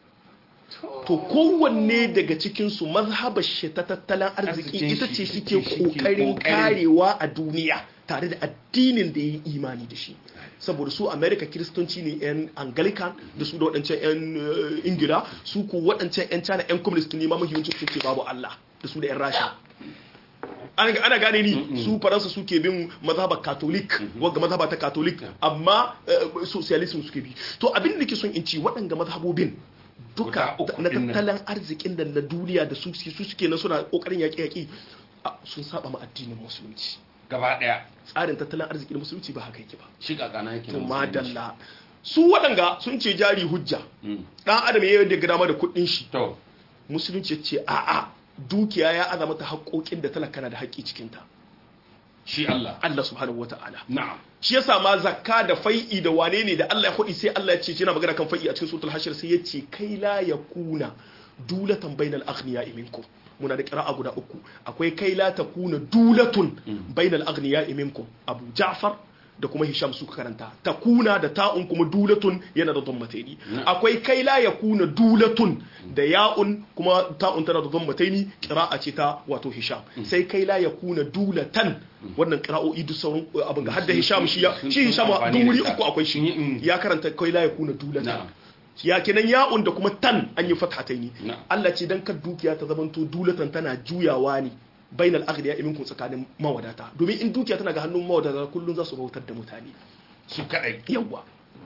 to kowanne daga cikinsu mazhabar shi ta tattalin arziki Arzikin ita shi, ce shi suke ke- shi ke kokarin kokarin. karewa a duniya tare da addinin da ya yi imani da shi saboda su america kiristanci ne yan anglican da su da waɗancan yan eh, ingila su ku waɗancan yan china yan communist ne ma mahiyancin suke babu allah da su da yan rasha ana ana gane ni su faransa suke bin mazhabar catholic wanda mazhaba ta catholic amma eh, socialism suke bi to abin da ke son in ci waɗanga mazhabobin duka Guda uku na ɗin nan. tattalin arzikin da na duniya da su su suke nan suna kokarin yaƙi yaƙi a, sun saba ma addinin musulunci gaba daya tsarin tattalin arzikin musulunci ba haka yake ba shi kakana yake to na musulunci. madalla su waɗanga sun ce jari hujja Mm. dan adam ya yi dama da kuɗin shi to musulunci ya ce a'a dukiya ya aza mata haƙoƙin da talaka na da haƙƙi cikinta shi Allah Allah subhanahu wata'ala na'am shi yasa ma zakka da fai'i da wane ne da Allah ya faɗi sai Allah ya ce yana magana kan fai'i a cikin suratul hashir sai ya ce kai la yakuna dulatan bainal aghniya minkum muna da qira'a guda uku akwai kai la takuna dulatun bainal aghniya minkum Abu Ja'far da kuma Hisham suka karanta takuna da ta'un kuma dulatun yana da dhammataini akwai kai la yakuna dulatun da ya'un kuma ta'un tana da dhammataini qira'a ce ta wato Hisham sai kai la yakuna dulatan wannan qira'o'i duk sauran abin ga hadda Hisham shi ya shi Hisham duk wuri uku akwai shi ya karanta kai la yakuna dulatan ya kenan ya'un da kuma tan an yi fathataini Allah ce dan kar dukiya ta zamanto dulatan tana juyawa ne bainal aghniya minkum tsakanin mawadata domin in dukiya tana ga hannun mawadata kullun za su bautar da mutane su kadai yawa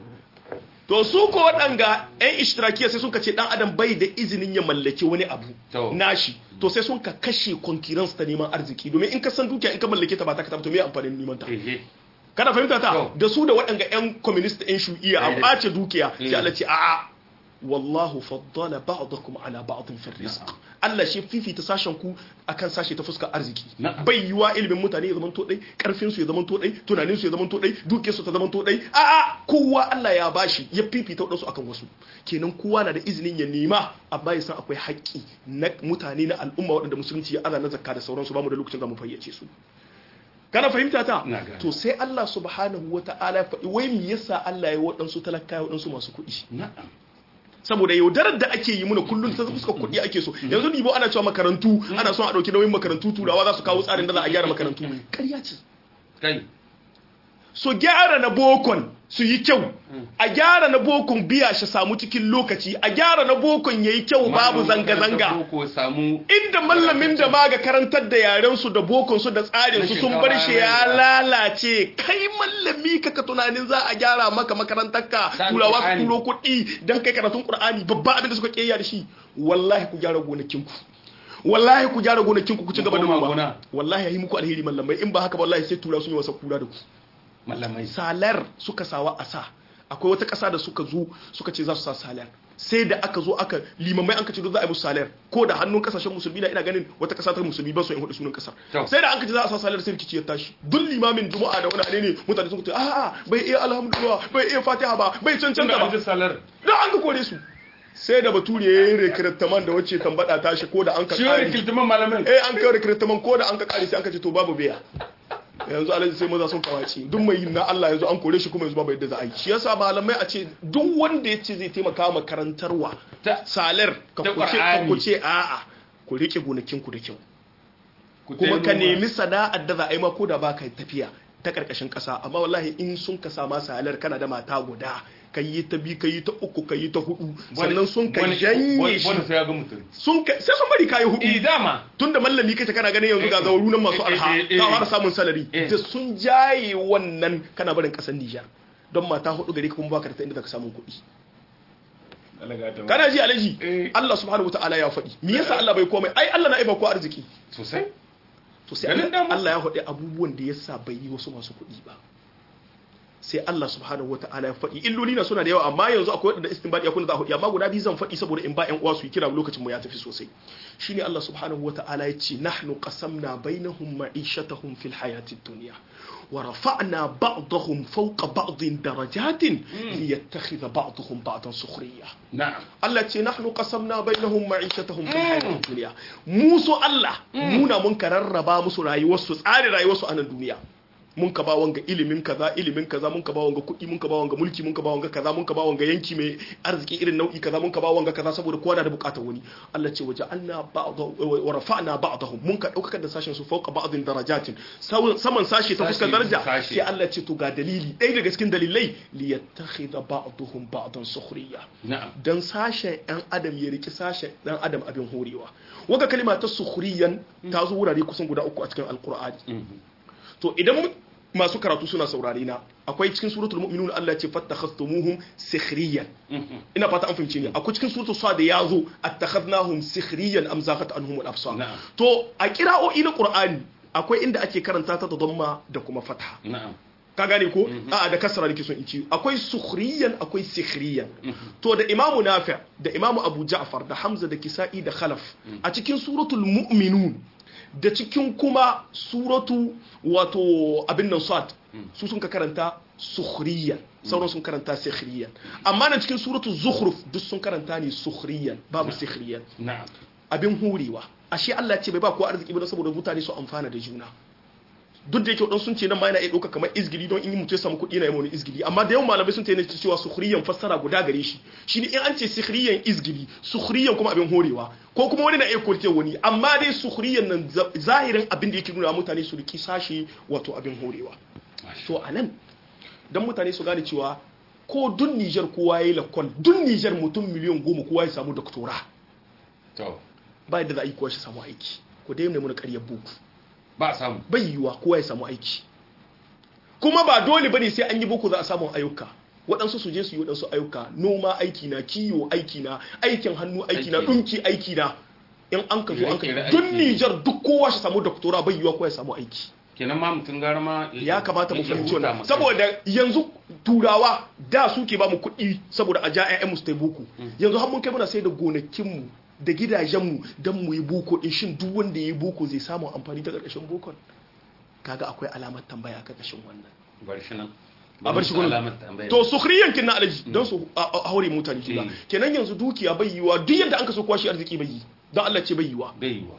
to su ko waɗanga yan ishtirakiya sai sun ka ce dan adam bai da izinin ya mallaki wani abu nashi to sai sun ka kashe concurrence ta neman arziki domin in ka san dukiya in ka mallake ta ba ta ka to me amfanin neman ta kana fahimta ta da su da waɗanga yan communist yan shu'iya a ɓace dukiya sai Allah ce a'a wallahu faddala ba'dakum ala ba'din fi rizq Allah shi fifita sashen ku akan sashe ta fuskar arziki bai yiwa ilimin mutane ya zamanto dai karfin su ya zamanto dai tunanin su ya zamanto dai dukiyar su ta zamanto dai a a kowa Allah ya bashi ya fifita wadansu akan wasu kenan kowa na da izinin ya nema amma ya san akwai haƙƙi na mutane na al'umma waɗanda musulunci ya ana na zakka da sauransu ba mu da lokacin da mu fayyace su kana fahimta ta to sai Allah subhanahu wata'ala ya faɗi wai me yasa Allah ya waɗansu talakawa waɗansu masu kuɗi na'am saboda yaudarar da ake yi muna kullum ta fuska kuɗi ake so yanzu dibo ana cewa makarantu ana son a ɗauki nauyin makarantu turawa za su kawo tsarin da za a gyara makarantu ƙarya ce kai so gyara na bokon su yi kyau a gyara na bokon biya shi samu cikin lokaci a gyara na bokon yayi kyau babu zanga-zanga inda mallamin da ma ga karantar da yaren su da bokon su da tsarin su sun bar shi ya lalace kai mallami kaka tunanin za a gyara maka makarantar ka turawa su turo kuɗi dan kai karatun qur'ani babba abin da suka kiyaye da shi wallahi ku gyara gonakin ku wallahi ku gyara gonakin ku ku ci gaba da noma wallahi yi muku alheri mallamai in ba haka wallahi sai tura sun yi wasa kura da ku mallamai salar suka sawa a sa akwai wata ƙasa da suka zo suka ce za su sa salar sai da aka zo aka limamai an ka ce za a yi musu salar ko da hannun kasashen musulmi na ina ganin wata ƙasa ta musulmi ba su yin hudu sunan ƙasar sai da an ka ce za a sa salar sai rikici ya tashi duk limamin juma'a da wani ne mutane sun ce a'a bai iya alhamdulillah bai iya fatiha ba bai cancanta ba don an ka kore su sai da bature ya yi rekirtaman da wacce tambada tashi ko da an ka kare shi malamai eh an kai rekirtaman ko da an ka kare sai an ka ce to babu biya yanzu alhaji sai maza sun kawace duk mai yin na Allah yanzu an kore shi kuma yanzu babu yadda za a yi shi yasa malamai a ce duk wanda ya ce zai taimaka ma karantarwa salar ka kuce ka kuce a'a ku rike gonakin ku da kyau kuma ka nemi sana'ar da za a yi ma ko da baka tafiya ta karkashin kasa amma wallahi in sun ka sama salar kana da mata guda ka yi ta bi ka yi ta uku ka yi ta hudu sannan sun ka janye shi wani sai ya ga mutum sun ka sai sun bari kayi hudu eh dama tunda mallami kace kana ganin yanzu ga zawaru nan masu alha ka fara samun salari da sun jaye wannan kana barin kasar Nijar don mata hudu gare ka kuma baka da inda zaka samu kuɗi kana ji alaji Allah subhanahu wataala ya faɗi me yasa Allah bai komai ai Allah na aiba ko arziki sosai to sai Allah ya faɗi abubuwan da yasa bai yi wasu masu kuɗi ba sai Allah subhanahu wa ta'ala ya faɗi illoli na suna da yawa amma yanzu akwai wadanda istinbadi akwai da za a faɗi amma guda biyu zan faɗi saboda in ba ƴan uwa su yi kira lokacin mu ya tafi sosai shine Allah subhanahu wa ta'ala ya ce nahnu qasamna bainahum ma'ishatahum fil hayatid dunya wa rafa'na ba'dahum fawqa ba'din darajatin liyattakhidha ba'dahum ba'dan sukhriya na'am Allah ce nahnu qasamna bainahum ma'ishatahum fil hayatid dunya mu so Allah muna mun kararraba musu rayuwarsu tsare rayuwarsu a nan duniya mun ka ba wanga ilimin kaza ilimin kaza mun ka ba wanga kuɗi mun ka ba wanga mulki mun ka ba wanga kaza mun ka ba wanga yanki mai arziki irin nau'i kaza mun ka ba wanga kaza saboda kowa na da bukatar wani Allah ce waje anna ba'dahu wa rafa'na ba'dahum mun ka daukar da sashen su fauka ba'dhin darajatin saman sashi ta fuskar daraja sai Allah ce to ga dalili ɗaya daga cikin dalilai li yattakhidha ba'dahum ba'dan sukhriya na'am dan sashen ɗan adam ya riki sashen ɗan adam abin horewa waga kalima ta sukhriyan ta zo wurare kusan guda uku a cikin alqur'ani to idan masu karatu suna saurare na akwai cikin suratul mu'minun Allah ya ce fattakhastumuhum sikhriyan ina fata an fahimce ni akwai cikin suratul sad ya zo attakhadnahum sikhriyan am zaqat anhum al-absar to a kira'o'i na qur'ani akwai inda ake karanta ta da dhamma da kuma fatha na'am ka gane ko a da kasra nake son in ci akwai sukhriyan akwai sikhriyan to da imamu nafi' da imamu abu ja'far da hamza da kisa'i da khalaf a cikin suratul mu'minun da cikin kuma suratu wato abin nan sad su sun ka karanta sukhriyan sauran sun karanta sikhriyan amma na cikin suratu zukhruf duk sun karanta ne sukhriyan babu sikhriyan na'am abin hurewa ashe Allah ce bai ba kowa arziki ba saboda mutane su amfana da juna duk da yake wadansu sun ce nan ma yana iya ɗauka kamar izgili don in yi mutum ya samu kuɗi na yi wani izgili amma da yawan malamai sun tayi cewa sukhriyan fassara guda gare shi shine in an ce sukhriyan izgili sukhriyan kuma abin horewa ko kuma wani na iya kurce wani amma dai sukhriyan nan zahirin abin da yake nuna mutane su riki sashi wato abin horewa to anan dan mutane su gane cewa ko dun Niger kowa yayi lakon dun Niger mutum miliyan goma kowa ya samu doktora to ba yadda za a yi kowa shi samu aiki ko dai ne muna ƙaryar buku ba a samu bai yiwuwa kowa ya samu aiki kuma ba dole bane sai an yi boko za a samu ayyuka waɗansu su je su yi waɗansu ayyuka noma aiki na kiwo aiki na aikin hannu aiki na Aiki. ɗunki aiki na in an ka zo an ka Ire-ire duk aiki. Nijar duk kowa shi samu doktora bai yiwuwa kowa ya samu aiki kenan ma mutum gara ma ya kamata mu ya fahimci huta wannan ma saboda yanzu turawa da suke ba mu kuɗi saboda a ja ƴaƴan mu su tai boko yanzu har mun kai muna sai da gonakin mu da gidajen mu dan mu yi boko din shin duk wanda ya yi boko zai samu amfani ta ƙarƙashin bokon kaga akwai alamar tambaya a ƙarƙashin wannan bar shi nan a bar shi Ba mu gurin alamar tambaya. to sukhriyan kin na alaji don su a- a- haure mutane juna Mm. kenan yanzu dukiya bai yiwa duk yadda an ka so kwashi arziki bai yi don Allah ce bai yiwa bai yiwa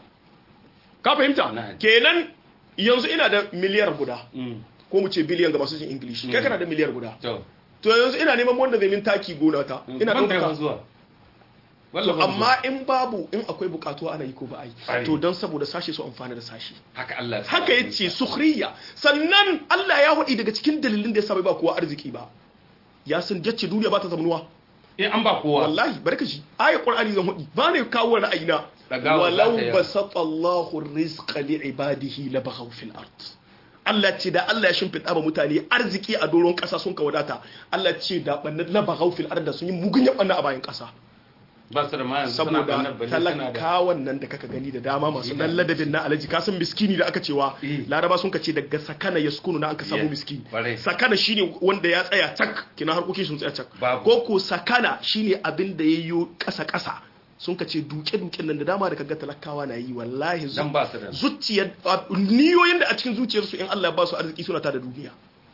ka fahimta Na. kenan yanzu ina da miliyar guda Mm. ko mu ce biliyan ga masu jin english kai Mm. kana da miliyar guda to to yanzu ina neman wanda zai min taki gona ta ina ban da yawan ɗauka zuwa to Wallah ban amma in babu in akwai bukatuwa ana yi ko ba a Ai. yi to don saboda sashe su amfana da sashe zuwa. haka Allah ya sa haka ya ce sukhriya sannan Allah ya haɗi daga cikin dalilin da ya sa bai ba kowa arziki ba ya san jacce duniya ba ta zamanuwa in an ba kowa wallahi barka shi ayat qur'ani zan hudi ba ne kawo ra'ayina Dagawa walau za ta yi. basata Allahu rizqa li ibadihi la baghaw fil ard Allah ce da Allah ya shimfiɗa ba mutane arziki a doron ƙasa sun ka wadata Allah ce da bannan la baghaw fil ard da sun yi mugun yabanna a bayan ƙasa ba su da ma yanzu suna saboda bannar balle suna da talakawan nan da kaka gani da dama masu Ina. dan ladabin na alaji ka san miskini da aka cewa Eh. laraba sun ka ce daga sakana ya sukunu na aka samu Yeah. miskini Kwarai. sakana shine wanda ya tsaya cak kina harkokin sun tsaya cak Babu. ko ko sakana shine abin da yayyo kasa kasa sun ka ce duke duken nan da dama da kaga talakawa na yi wallahi zu- dan ba su da zuciyar a- niyoyin da a cikin zuciyarsu in Allah ya ba su arziki suna ta da duniya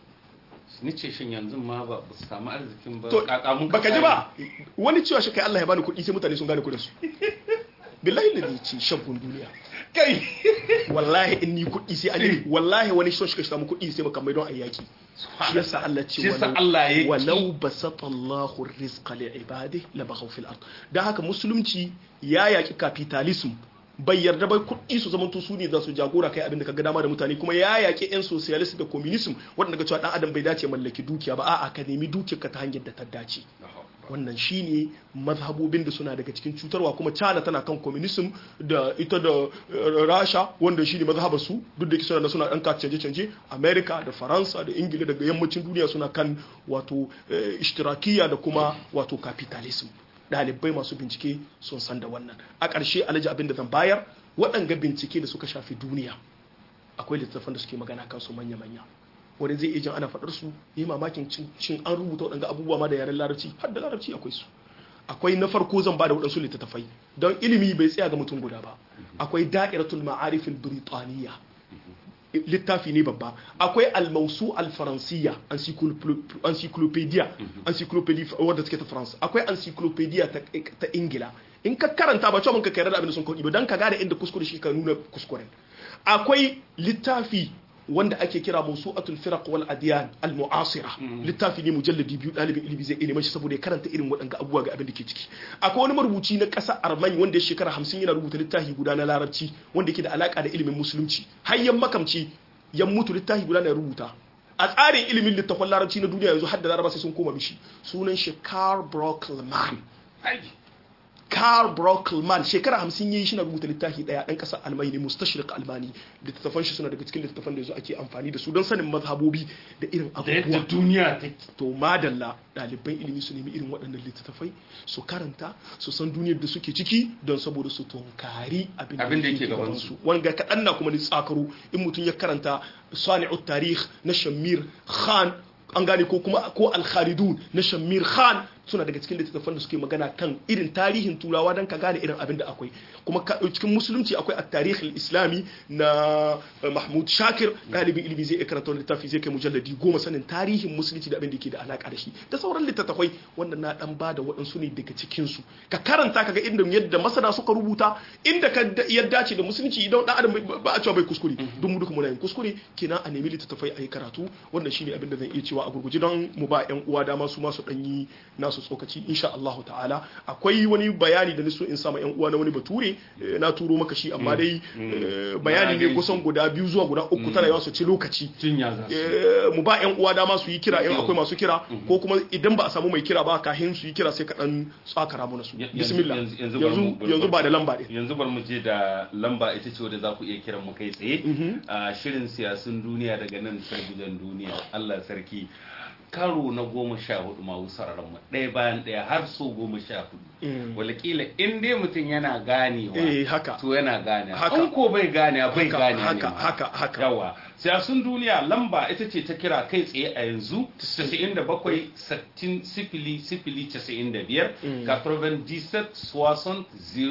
ni ce shin yanzu ma ba ba su samu arzikin ba to kaka mun baka ji ba wani cewa shi kai Allah ya bani kuɗi sai mutane sun gane kuɗin su billahi da ce shagun duniya kai wallahi in ni kuɗi sai an yi wallahi wani son shi ka samu kuɗi sai makamai don a yaki shi yasa Allah ce Shi yasa walau- Allah ya ki. walau basata Allahu rizqa li ibadihi la baghaw fil ard dan haka musulunci ya yaki capitalism bai yarda bai kuɗi su zamanto su ne za su jagora kai abin da kaga dama da mutane kuma ya yaki yan socialist da communism wanda ga cewa dan adam bai dace mallaki dukiya ba a'a ka nemi dukiyarka ta hanyar da ta dace wannan shine mazhabobin da suna daga cikin cutarwa kuma China tana kan communism da ita da eh, Rasha wanda shine mazhabar su duk da yake suna da suna dan ka canje canje America da Faransa da Ingila daga yammacin duniya suna kan wato eh, ishtirakiyya da kuma wato capitalism ɗalibai masu bincike sun san da wannan a ƙarshe alhaji abin da zan bayar waɗanga bincike da suka shafi duniya akwai littattafan da suke magana kan su manya-manya wani zai iya jin ana faɗar su yi mamakin cin cin an rubuta waɗanga abubuwa ma da yaren larabci har da larabci akwai su akwai na farko zan ba da waɗansu littattafai don ilimi bai tsaya ga mutum guda ba akwai da'iratul ma'arifin biritaniya littafi ne babba akwai almausu alfaransiya encyclopedia encyclopedia wadda take ta france akwai encyclopedia ta ta ingila in ka karanta ba cewa mun ka kai da abin da sun kaudi ba dan ka gane inda kuskure shi ka nuna kuskuren akwai littafi wanda ake kira mawsu'atul firaq wal adyan al mu'asira littafi ne mujalladi biyu dalibin ilimi zai ilimi shi saboda ya karanta irin waɗanda abubuwa ga abin da ke ciki akwai wani marubuci na ƙasa armani wanda ya shekara hamsin yana rubuta littafi guda na larabci wanda yake da alaka da ilimin musulunci har yan makamci yan mutu littafi guda na rubuta a tsarin ilimin littafin larabci na duniya yanzu har da laraba sai sun koma mishi sunan shi Karl Brockleman Karl Brockleman shekara hamsin yayi shi na rubuta littafi daya dan kasar Almani mustashriq Almani littattafan shi suna daga cikin littattafan da yanzu ake amfani da su don sanin mazhabobi da irin da yadda abubuwa duniya take to madalla ɗaliban ilimi su nemi irin waɗannan littattafai su karanta su san duniyar da suke ciki don saboda su tunkari abin Abin da yake gaban gabansu. su wanga kaɗan na kuma ni tsakaro in mutum ya karanta sani'ut tarih na shamir khan an gane ko kuma ko al-khalidun na shamir khan suna daga cikin littattafan da suke magana kan irin tarihin turawa don ka gane irin abin da akwai kuma cikin musulunci akwai a tarihin islami na mahmud shakir ɗalibin ilimi zai iya karanta wani littafi zai kai mujalladi goma sanin tarihin musulunci da abin da ke da alaka da shi da sauran littattafai wanda na dan ba da waɗansu ne daga cikin su ka karanta kaga inda yadda masana suka rubuta inda ka ya dace da musulunci idan dan adam ba a cewa bai kuskure duk mu duka muna yin kuskure kenan a nemi littattafai a yi karatu wannan shine abin da zan iya cewa a gurguje don mu ba yan uwa dama su ma su dan yi nasu tsokaci insha Allah ta'ala akwai wani bayani da niso in sama yan uwa na wani bature na turo maka shi amma dai bayani ne kusan guda biyu zuwa guda uku tana yawa su ci lokaci mu ba yan uwa dama su yi kira in akwai masu kira ko kuma idan ba a samu mai kira ba kahin su yi kira sai ka dan tsakara mana su bismillah yanzu yanzu ba da lamba din yanzu bar mu je da lamba ita ce wadda za ku iya kiran mu kai tsaye a shirin siyasun duniya daga nan sarbijan duniya Allah sarki karo na goma sha hudu ma wusararren mu ɗaya bayan ɗaya har so goma sha hudu walakila in dai mutum yana ganewa eh haka to yana gane Haka. in ko bai gane bai gane ne haka ma. haka haka yawa siyasun duniya lamba ita ce ta kira kai tsaye a yanzu 97 60 sifili sifili 95 97 60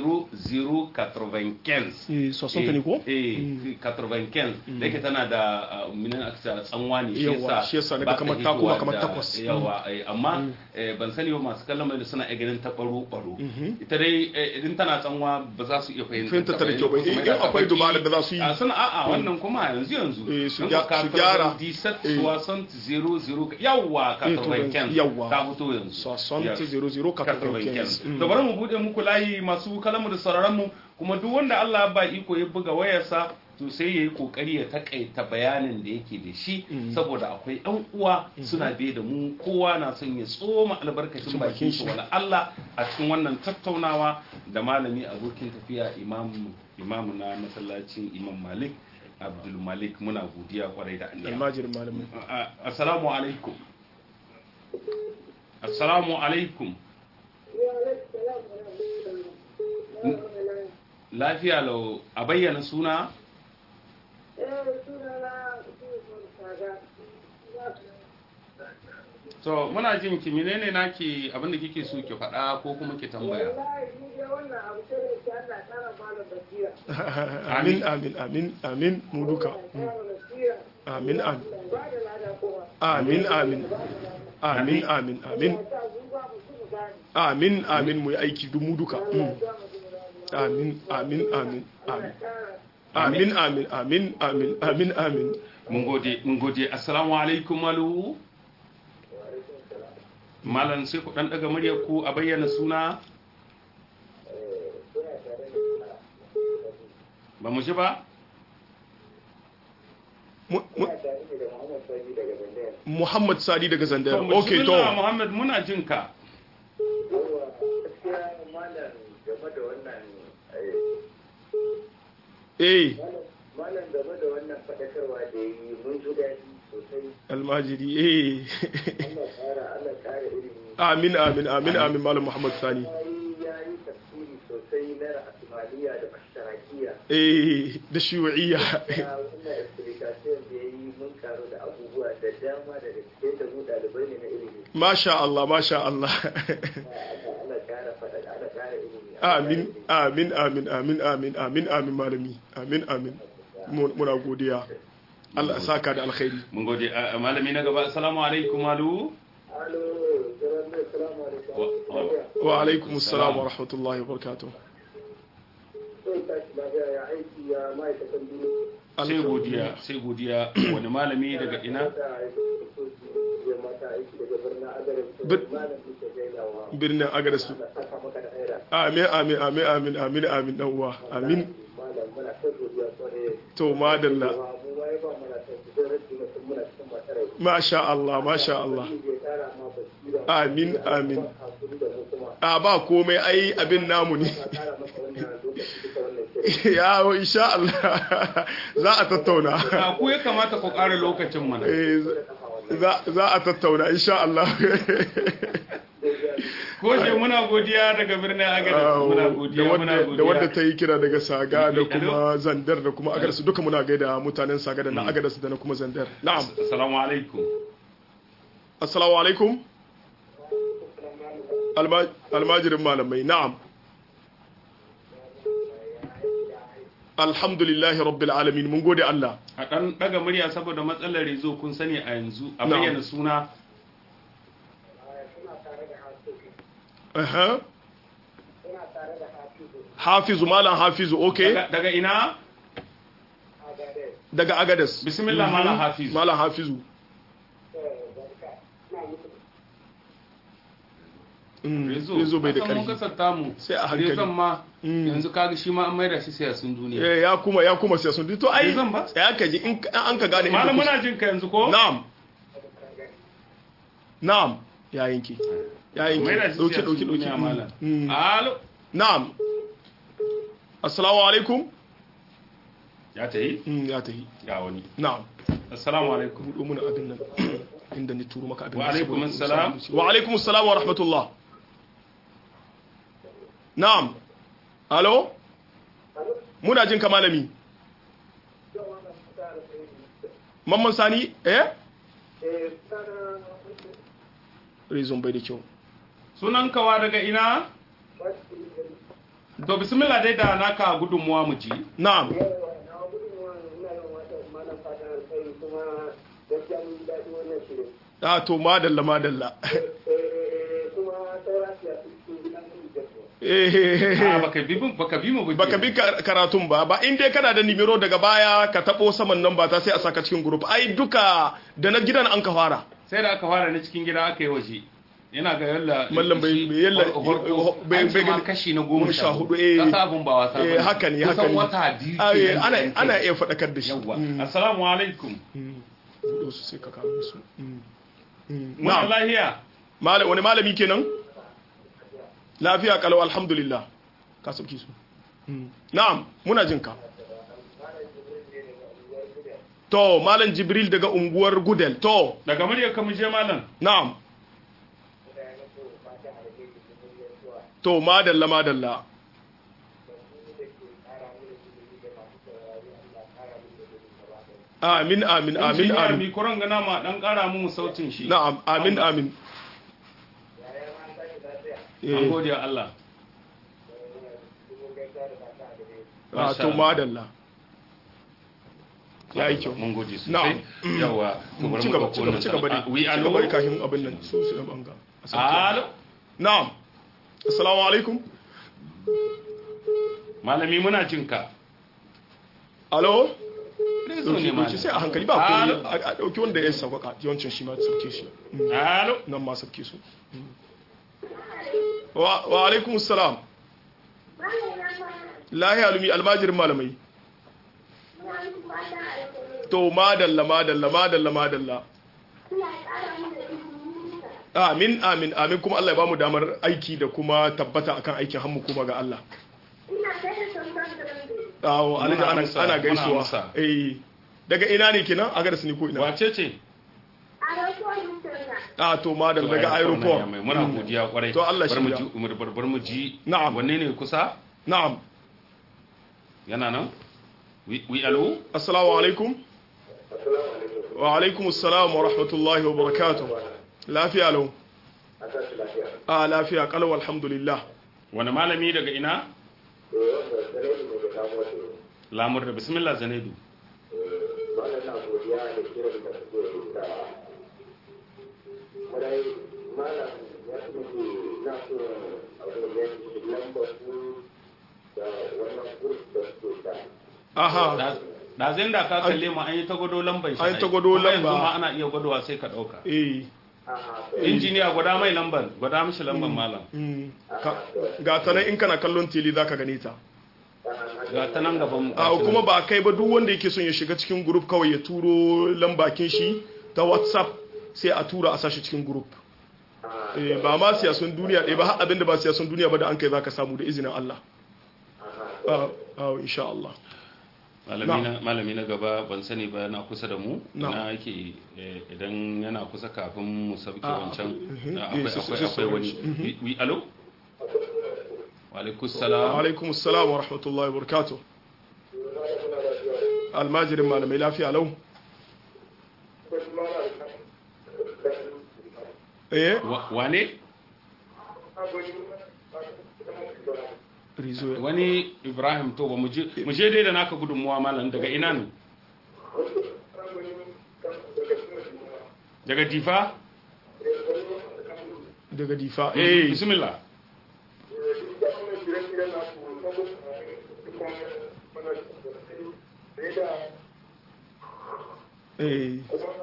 00 95 eh sosonta ne ko eh 95 da yake tana da uh, minan aksa tsanwa ne Yawa, shi yasa naga ba ta kamar ta koma hitowa kamar da- takwas. yawa eh, amma eh, ban sani ba masu kallon mai suna iya ganin ta baro baro ita dai eh, idan tana tsanwa ba za su iya fahimta Fahimtar ta da kyau ba. Kuma In da ta akwai baki- dubarar da za su yi. a suna a'a wannan kuma yanzu yanzu Eh, su Don gya- ka su karɓar gyara. 17 Eh. 60 00 yawa Eh, to, 95 yawa. ta fito yanzu Soixante, Yes. zero, zero, 95. quatre-vingt-quinze. to bari mu bude muku layi masu kalamu da sauraron mu kuma duk wanda Allah ya ba iko ya buga wayarsa to sai yayi kokari ya takaita bayanin da yake da shi saboda akwai ɗan uwa suna biye da mu kowa na son ya tsoma albarkacin bakin shi wala Allah a cikin wannan tattaunawa da malami abokin tafiya imam imamu na masallacin imam Malik Abdul Malik muna godiya kwarai da Allah almajirin malamin A- assalamu alaikum assalamu alaikum lafiya lau a bayyana suna to muna jin ki menene naki abinda kike so ki faɗa ko kuma ki tambaya amin amin amin amin mu duka amin amin amin amin amin amin amin amin amin mu yi aiki duk mu duka Mm. amin amin amin amin amin amin amin amin amin amin mun gode mun gode assalamu alaikum malu malam sai ku dan daga muryar ku a bayyana suna ba mu ji ba Mu- mu- Muhammad Sadi daga Zandar to okay to bismillah, muhammad muna jin ka eh Malam game da wannan faɗakarwa da ya yi mun ji daɗi sosai. almajiri eh Allah ƙara Allah ƙara ilimi. amin amin amin amin malam Muhammad Sani Ya yi ya yi tafsiri sosai na ra'asimaliya da mashtarakiya. eh da shiwa'iyya Ya wannan explication da ya yi mun karu da abubuwa da dama daga cikin da mu ɗalibai ne na ilimi. masha Allah masha Allah Allah Allah ƙara faɗa Allah ƙara ilimi. amin amin amin amin amin amin amin malami amin amin Mu- muna godiya Allah ya saka da alkhairi mun gode a- a malami na gaba assalamu alaikum malu Alo, jama'a assalamu alaikum. Wa- wa- wa alaikum assalam wa rahmatullahi wa barakatuh Sai tashi lafiya ya aiki ya ma'aikatan biyu. sai godiya sai godiya wani malami daga ina Bir- birnin agadas amin amin amin amin amin amin dan uwa amin to madalla masha Allah masha Allah amin amin a ba komai ai abin namu ne ya insha Allah za a tattauna a ku ya kamata ku ƙara lokacin mana Eh, za za a tattauna insha Allah ko je muna godiya daga birnin agadez muna godiya da muna wadda da wadda godiya ta yi kira daga saga da Hello? kuma zandar da kuma agadas duka muna gaida mutanen saga da na agadas da na kuma zandar na'am assalamu alaikum assalamu alaikum Alma- almajirin malamai na'am alhamdulillahi rabbil alamin mun gode Allah a ɗan ɗaga murya saboda matsalar rezo kun sani a yanzu a Na'am. bayyana suna Aha. hafizu malam hafizu okay daga, daga ina daga agadas bismillah Mhm. malam hafiz malam hafizu Mm, rezo rezo bai da kasan mun ƙarfi kasanta mu Sai a hankali. rezon ma Mm. yanzu kaga shi ma an maida shi siyasun duniya Eh, ya kuma ya kuma sai sun to ai Rezon ba? ya ka ji in ka- an ka gane inda malam kusa- muna jin ka yanzu ko na'am na'am ya yanki ya yanki maida shi dauki siyasun dauki dauki duniya Mm, malam mm. alo na'am assalamu alaikum ya ta yi Mm, ya tahi ga wani na'am assalamu alaikum buɗo mana abin nan inda ni turo maka abin Wa nan alaikum saboda- assalam. wa alaikum assalam wa rahmatullah na'am alo muna jin ka malami mamman sani eh reason bai da kyau sunan kawa daga ina to bismillah dai da naka gudunmuwa mu ji na'am ah to madalla madalla eh a baka bi mu- baka bi mu ba baka bi ka- karatun ba ba in dai kana da nimero daga baya ka tabo saman nan ba ta sai a saka cikin group ai duka da na gidan an ka fara sai da aka fara na cikin gida aka yi waje yana ga yalla Mallam bai- shi bai yalla- hor- hor- bai- an bai ce ma gani- kashi na goma sha hudu eh. kasa abun ba wasa eh bane. haka ne haka kusan ne wata biyu Ah, eh, kenan ana da an kai. ana iya faɗakar da shi yawwa Mm, assalamu alaikum mm. buɗo su sai ka kawo su Mm, mm. muna na'am lahiya Mala- wani malami kenan lafiya kalau alhamdulillah ka sauki su Mm. na'am muna jin ka to malam jibril daga unguwar gudel to daga murya ka mu je malam na'am to madalla madalla amin amin amin injiniya amin mi kuran gana ma dan kara mu sautin shi na'am amin amin an Eh, gode wa Allah ah, to madalla ya yi kyau mun gode sosai Na'am. yawa to bari ci mu gaba ɗauko ci gaba wannan ci gaba sana'a. dai wi ci alo gaba dai kafin abin nan su su da banga a sauke. alo na'am assalamu alaikum malami muna jin ka alo Rezo ne dauki malam. dauki sai a hankali ba Alo. ko a dauki wanda ya sauƙaƙa yawancin shi ma sauke shi Mm. alo nan ma sauke su Mm. wa wa alaikum assalam lahi alumi almajirin malamai to madalla madalla madalla madalla amin amin amin kuma Allah ya bamu damar aiki da kuma tabbata akan aikin hannu kuma ga Allah awo Muna alhaji ana amsa, ana muna gaisuwa amsa. eh daga ina ne kenan a garsu ne ko ina wace ce a to madalla To, daga aeroport na aeroport Yamai. muna godiya kwarai To, Allah Bari mu shirya. ji umar barbar mu ji Na'am. wanne ne kusa na'am yana nan wi wi alo assalamu alaikum wa alaikum assalam wa rahmatullahi wa barakatuh lafiya lau a lafiya kalau alhamdulillah wani malami daga ina lamur da bismillah zanaidu aha da zai da ka kalle mu an yi ta gwado lambar shi An yi ta ai. gwado Kuma yanzu lamba. ma ana iya gwadowa sai ka dauka eh injiniya gwada mai lambar gwada mishi lambar malam mm. Ka- ga ta nan in kana kallon tele zaka gane ta ga ta nan gaban mu a kuma ba kai ba duk wanda yake son ya shiga cikin group kawai ya turo lambakin shi ta whatsapp sai a tura a sashi cikin group eh, ba ma siyasun duniya ɗaya ba har abinda ba siyasun duniya ba da an kai zaka samu da izinin Allah ah ah, insha Allah malami na malami na gaba ban sani ba yana kusa da mu Na'am. ina yake eh, idan yana kusa kafin mu sauke Ah, wancan mhm. ah, Eh, akwai sai- akwai sai akwai wani sauran shi. wi wi- alo wa alaikus salam alaikum assalam wa rahmatullahi wa barakatuh almajirin malamai lafiya lau eh Wa- wane rizo ya- wani ibrahim to ba mu je mu je dai da naka gudunmuwa malam daga ina ne daga difa daga difa eh bismillah eh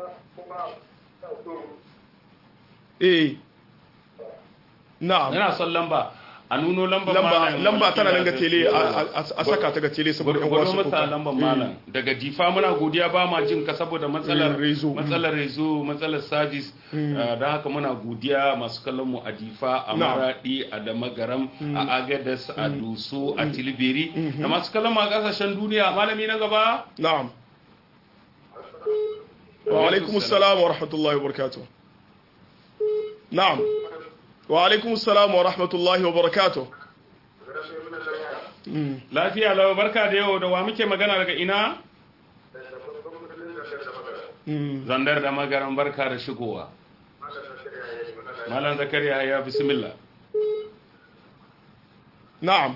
eh na'am yana son lamba a nuno lambar lamba malam lamba tana nan ga da- tele a a- a saka ta ga tele saboda yan gwado wasu masa kuka. lambar Eh. malam daga difa muna godiya ba ma jin ka saboda matsalar Eh, rezo. matsalar rezo matsalar service don haka muna godiya masu kallon mu a difa a Na'am. maradi a damagaram a agadas a duso a tilbiri da masu kallon mu a kasashen duniya malami na gaba na'am wa alaikum assalam wa rahmatullahi wa barakatuh na'am wa alaikum assalam wa rahmatullahi wa barakatuh Mm. lafiya lau barka da yau da wa muke magana daga ina Mm. zandar da magaran barka da shigowa malam zakariya ya bismillah na'am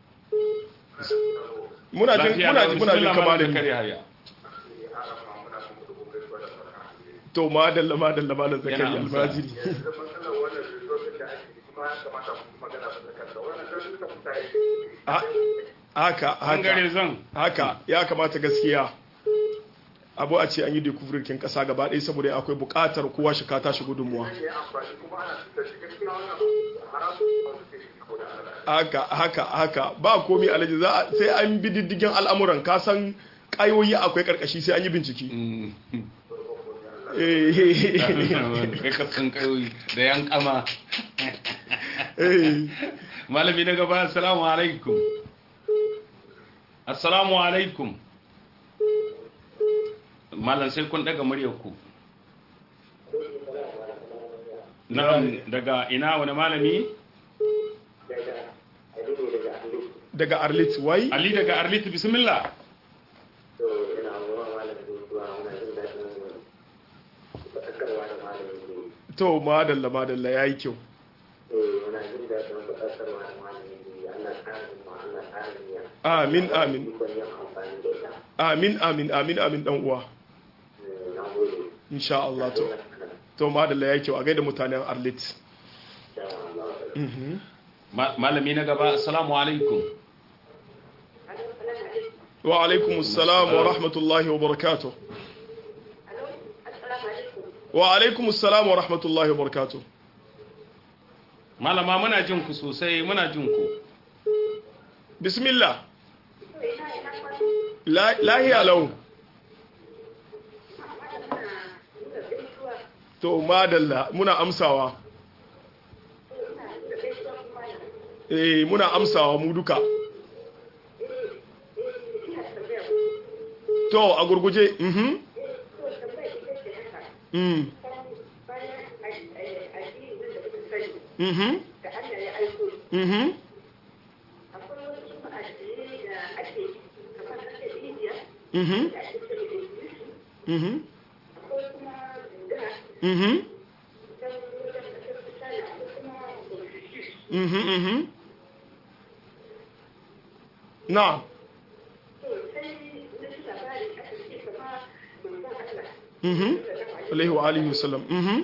muna jin lafiya muna lau jin muna jin bismillah kama malam da zakariya ya to madalla madalla malam zakari Yana amsa. almajiri Ha- haka bangare haka zan haka ya kamata gaskiya abu a ce an yi dekuvurkin kasa gaba ɗaya saboda akwai buƙatar kowa shi ka tashi gudunmuwa haka haka haka ba komi alaji za a- sai an bi diddigin al'amuran ka san ƙayoyi akwai ƙarƙashi sai an yi bincike Mm. Eh, kai ka san kayoyi da yan kama eh. malami na gaba assalamu alaikum assalamu alaikum malam sai kun daga muryar ku na'am daga ina wani malami daga arlit wai ali daga arlit bismillah to madalla madalla ya yi kyau amin amin amin amin amin amin dan uwa insha Allah to to madalla ya yi kyau a gaida mutanen arlit Mhm. Ma- malami na gaba assalamu alaikum wa alaikum assalam wa rahmatullahi wa barakatuh wa alaikum assalam wa rahmatullahi wa barakatuh malama muna jin ku sosai muna jin ku bismillah La- lahiya lau to madalla muna amsawa eh muna amsawa mu duka to a gurguje mhm mm mhm mhm mhm mhm mhm mhm mhm na'am mhm alaihi wa alihi wasallam mhm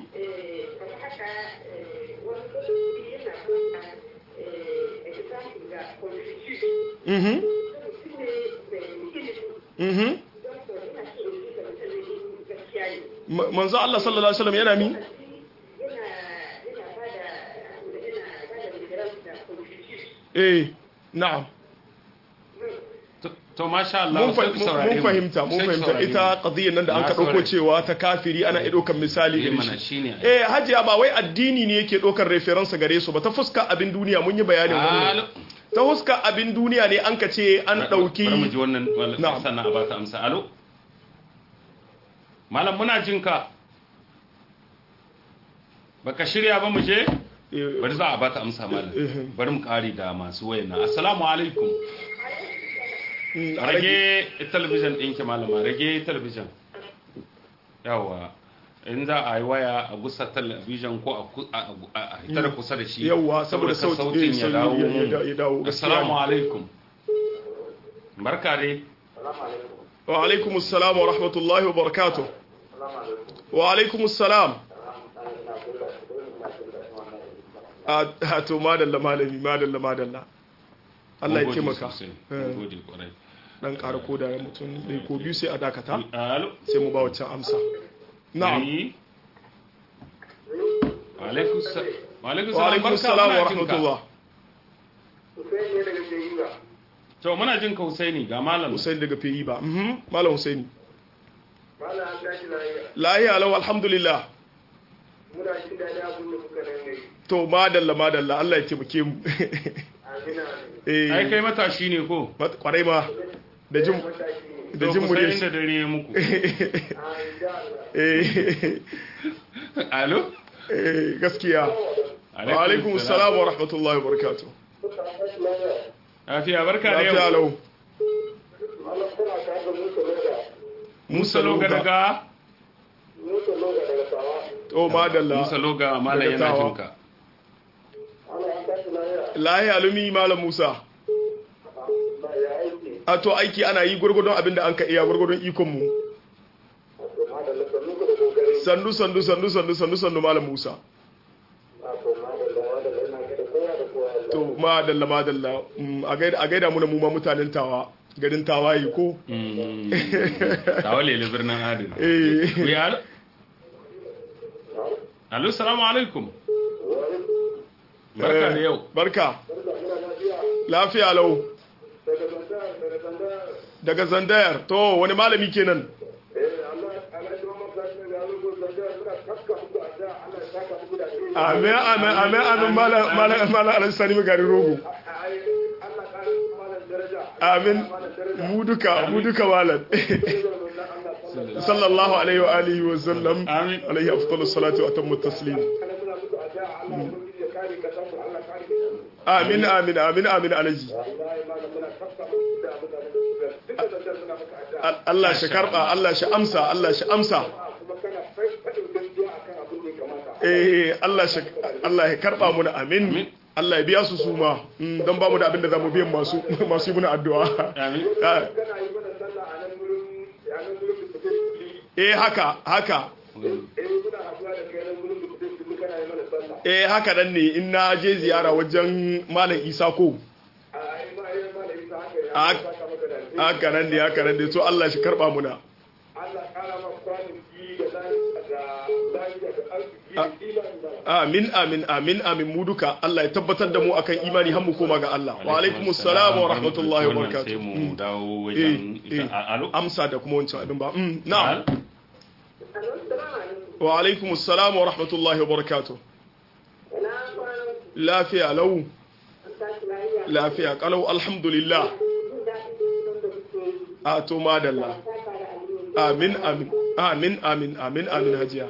mhm mhm Ma- manzo Allah sallallahu alaihi wasallam yana mi eh na'am To- to masha Allah mun sai fa- ku mun saurare mun mu. fahimta mun Sai ku fahimta saurare ita mu. qadiyyar nan da an Na ka dauko saurare. cewa ta kafiri ana iya daukan misali Eh, gare mana shi shine eh hajiya ba wai addini ne yake ɗaukar referensa gare su ba ta fuska abin duniya mun yi bayanin wannan Alo. ta fuska abin duniya ne an ka ce an Bari mu ji ɗauki wannan wal- Na'am. sannan a baka amsa alo malam muna jin ka baka shirya ba mu je Eh, bari za a baka amsa malam Eh, eh. bari mu kare da masu wayan nan assalamu alaikum mm, a rage- rage talabijin ɗinki malama rage talabijin yawa in za a yi waya a gusa talabijin ko a ku- a- a a hita da kusa da shi Yawwa, saboda ka sauti- sautin eh, ya dawo ya- ya- mun. ya- ya dawo, gaskiya assalamu ne. alaikum barka dai wa alaikum assalam wa rahmatullahi wa barakatuh wa alaikum assalam a a to madalla malami madalla madalla Allah ya Mun gode taimaka sosai, Eh, mun gode kwarai dan ƙara koda ya mutum ɗaya ko biyu sai a dakata alo sai mu ba waccan amsa na'am Ni? wa alaikum sa- wa alaikum wa alaikum barka, assalam muna wa jin ka. rahmatullah Hussein ne daga Shehiba. to muna jin ka Husaini ga malam Hussein daga Feyi ba mhm malam Hussein Malam an tashi lafiya. lahiya lau alhamdulillah Muna jin daɗin abin da kuka nan gari. to madalla madalla Allah ya taimake mu Amina. eh ai kai matashi ne ko mat- kwarai ma da jin Matashi ne. da To jin ku mu san dai inda dare ya muku Ah, insha Allah. eh alo eh, gaskiya wa alaikum assalam wa rahmatullahi wa barakatuh lafiya barka da lafiya yau lau Allah kuna tare da Musa Loga. Musa Loga daga Musa Loga daga Sawa. to madalla Musa Loga malam Daga yana Tawa. jin ka Allah an tashi lafiya. lahiya alumi malam Musa Ba ya aiki. a to aiki ana yi gurgurdon abinda an ka iya gurgurdon ikon mu Wato madalla sannu ku da kokari. sandu sandu sandu sandu sandu sandu malam Musa Wato madalla madalla ina gaida kowa da kowa. Allah. to madalla madalla Mm, a gaida a gaida mu na mu ma mutanen tawa garin tawaye ko Mm. tawa lele birnin adin eh Wi alo alo salamu alaikum barka da yau barka lafiya lau Daga Zandar, daga Zandar. daga zandayar to wani malami kenan Eh, Allah Allah ya zama mafi da Allah Zandar muna tafka muku a da Allah ya saka muku da alheri. amin amin amin amin malam malam malam alsani magari rogo Ai, Allah ƙara malam daraja. amin Malam daraja. mu duka mu duka malam Allah sallallahu alaihi wa alihi wa sallam Amin. alaihi afdalus salatu wa atammu taslim muna muku a da Allah ubangiji ya kare ka samu Allah kare ka. amin amin amin amin alaji Wallahi malam muna tafka muku da mutanen da suka duka Zandar muna muku a da. Al- Allah shi karba Allah shi amsa Allah shi amsa kuma kana faɗin gaskiya akan abin da ya kamata. eh Allah shi Allah ya karba mu amin Allah ya biya su su ma Mm, don ba mu da abin da zamu biyan masu masu yi muna addu'a amin Ah, Kana yi mana sallah a nan gurin a nan gurin da kuke eh haka haka eh muna haɗuwa da kai nan gurin da kuke kana yi mana sallah. eh haka nan ne in na je ziyara wajen malam Isa ko A ai ma ai ma da isa haka ya Ah. saka maka da alheri. haka nan ne haka nan ne to Allah shi karba muna Allah ƙara maka kwanaki da lafiya da lafiya da arziki da imani da amin amin amin amin mu duka Allah ya tabbatar da mu akan imani har mu koma ga Allah wa alaikumus salam wa rahmatullahi wa Wannan sai barakatuh mu Mm. dawo eh wajen eh ita alo amsa da kuma wancan abin ba Mm, na'am Al- wa alaikumus salam wa rahmatullahi wa barakatuh lafiya lau lafiya kalau alhamdulillah a to madalla amin amin amin amin amin amin hajiya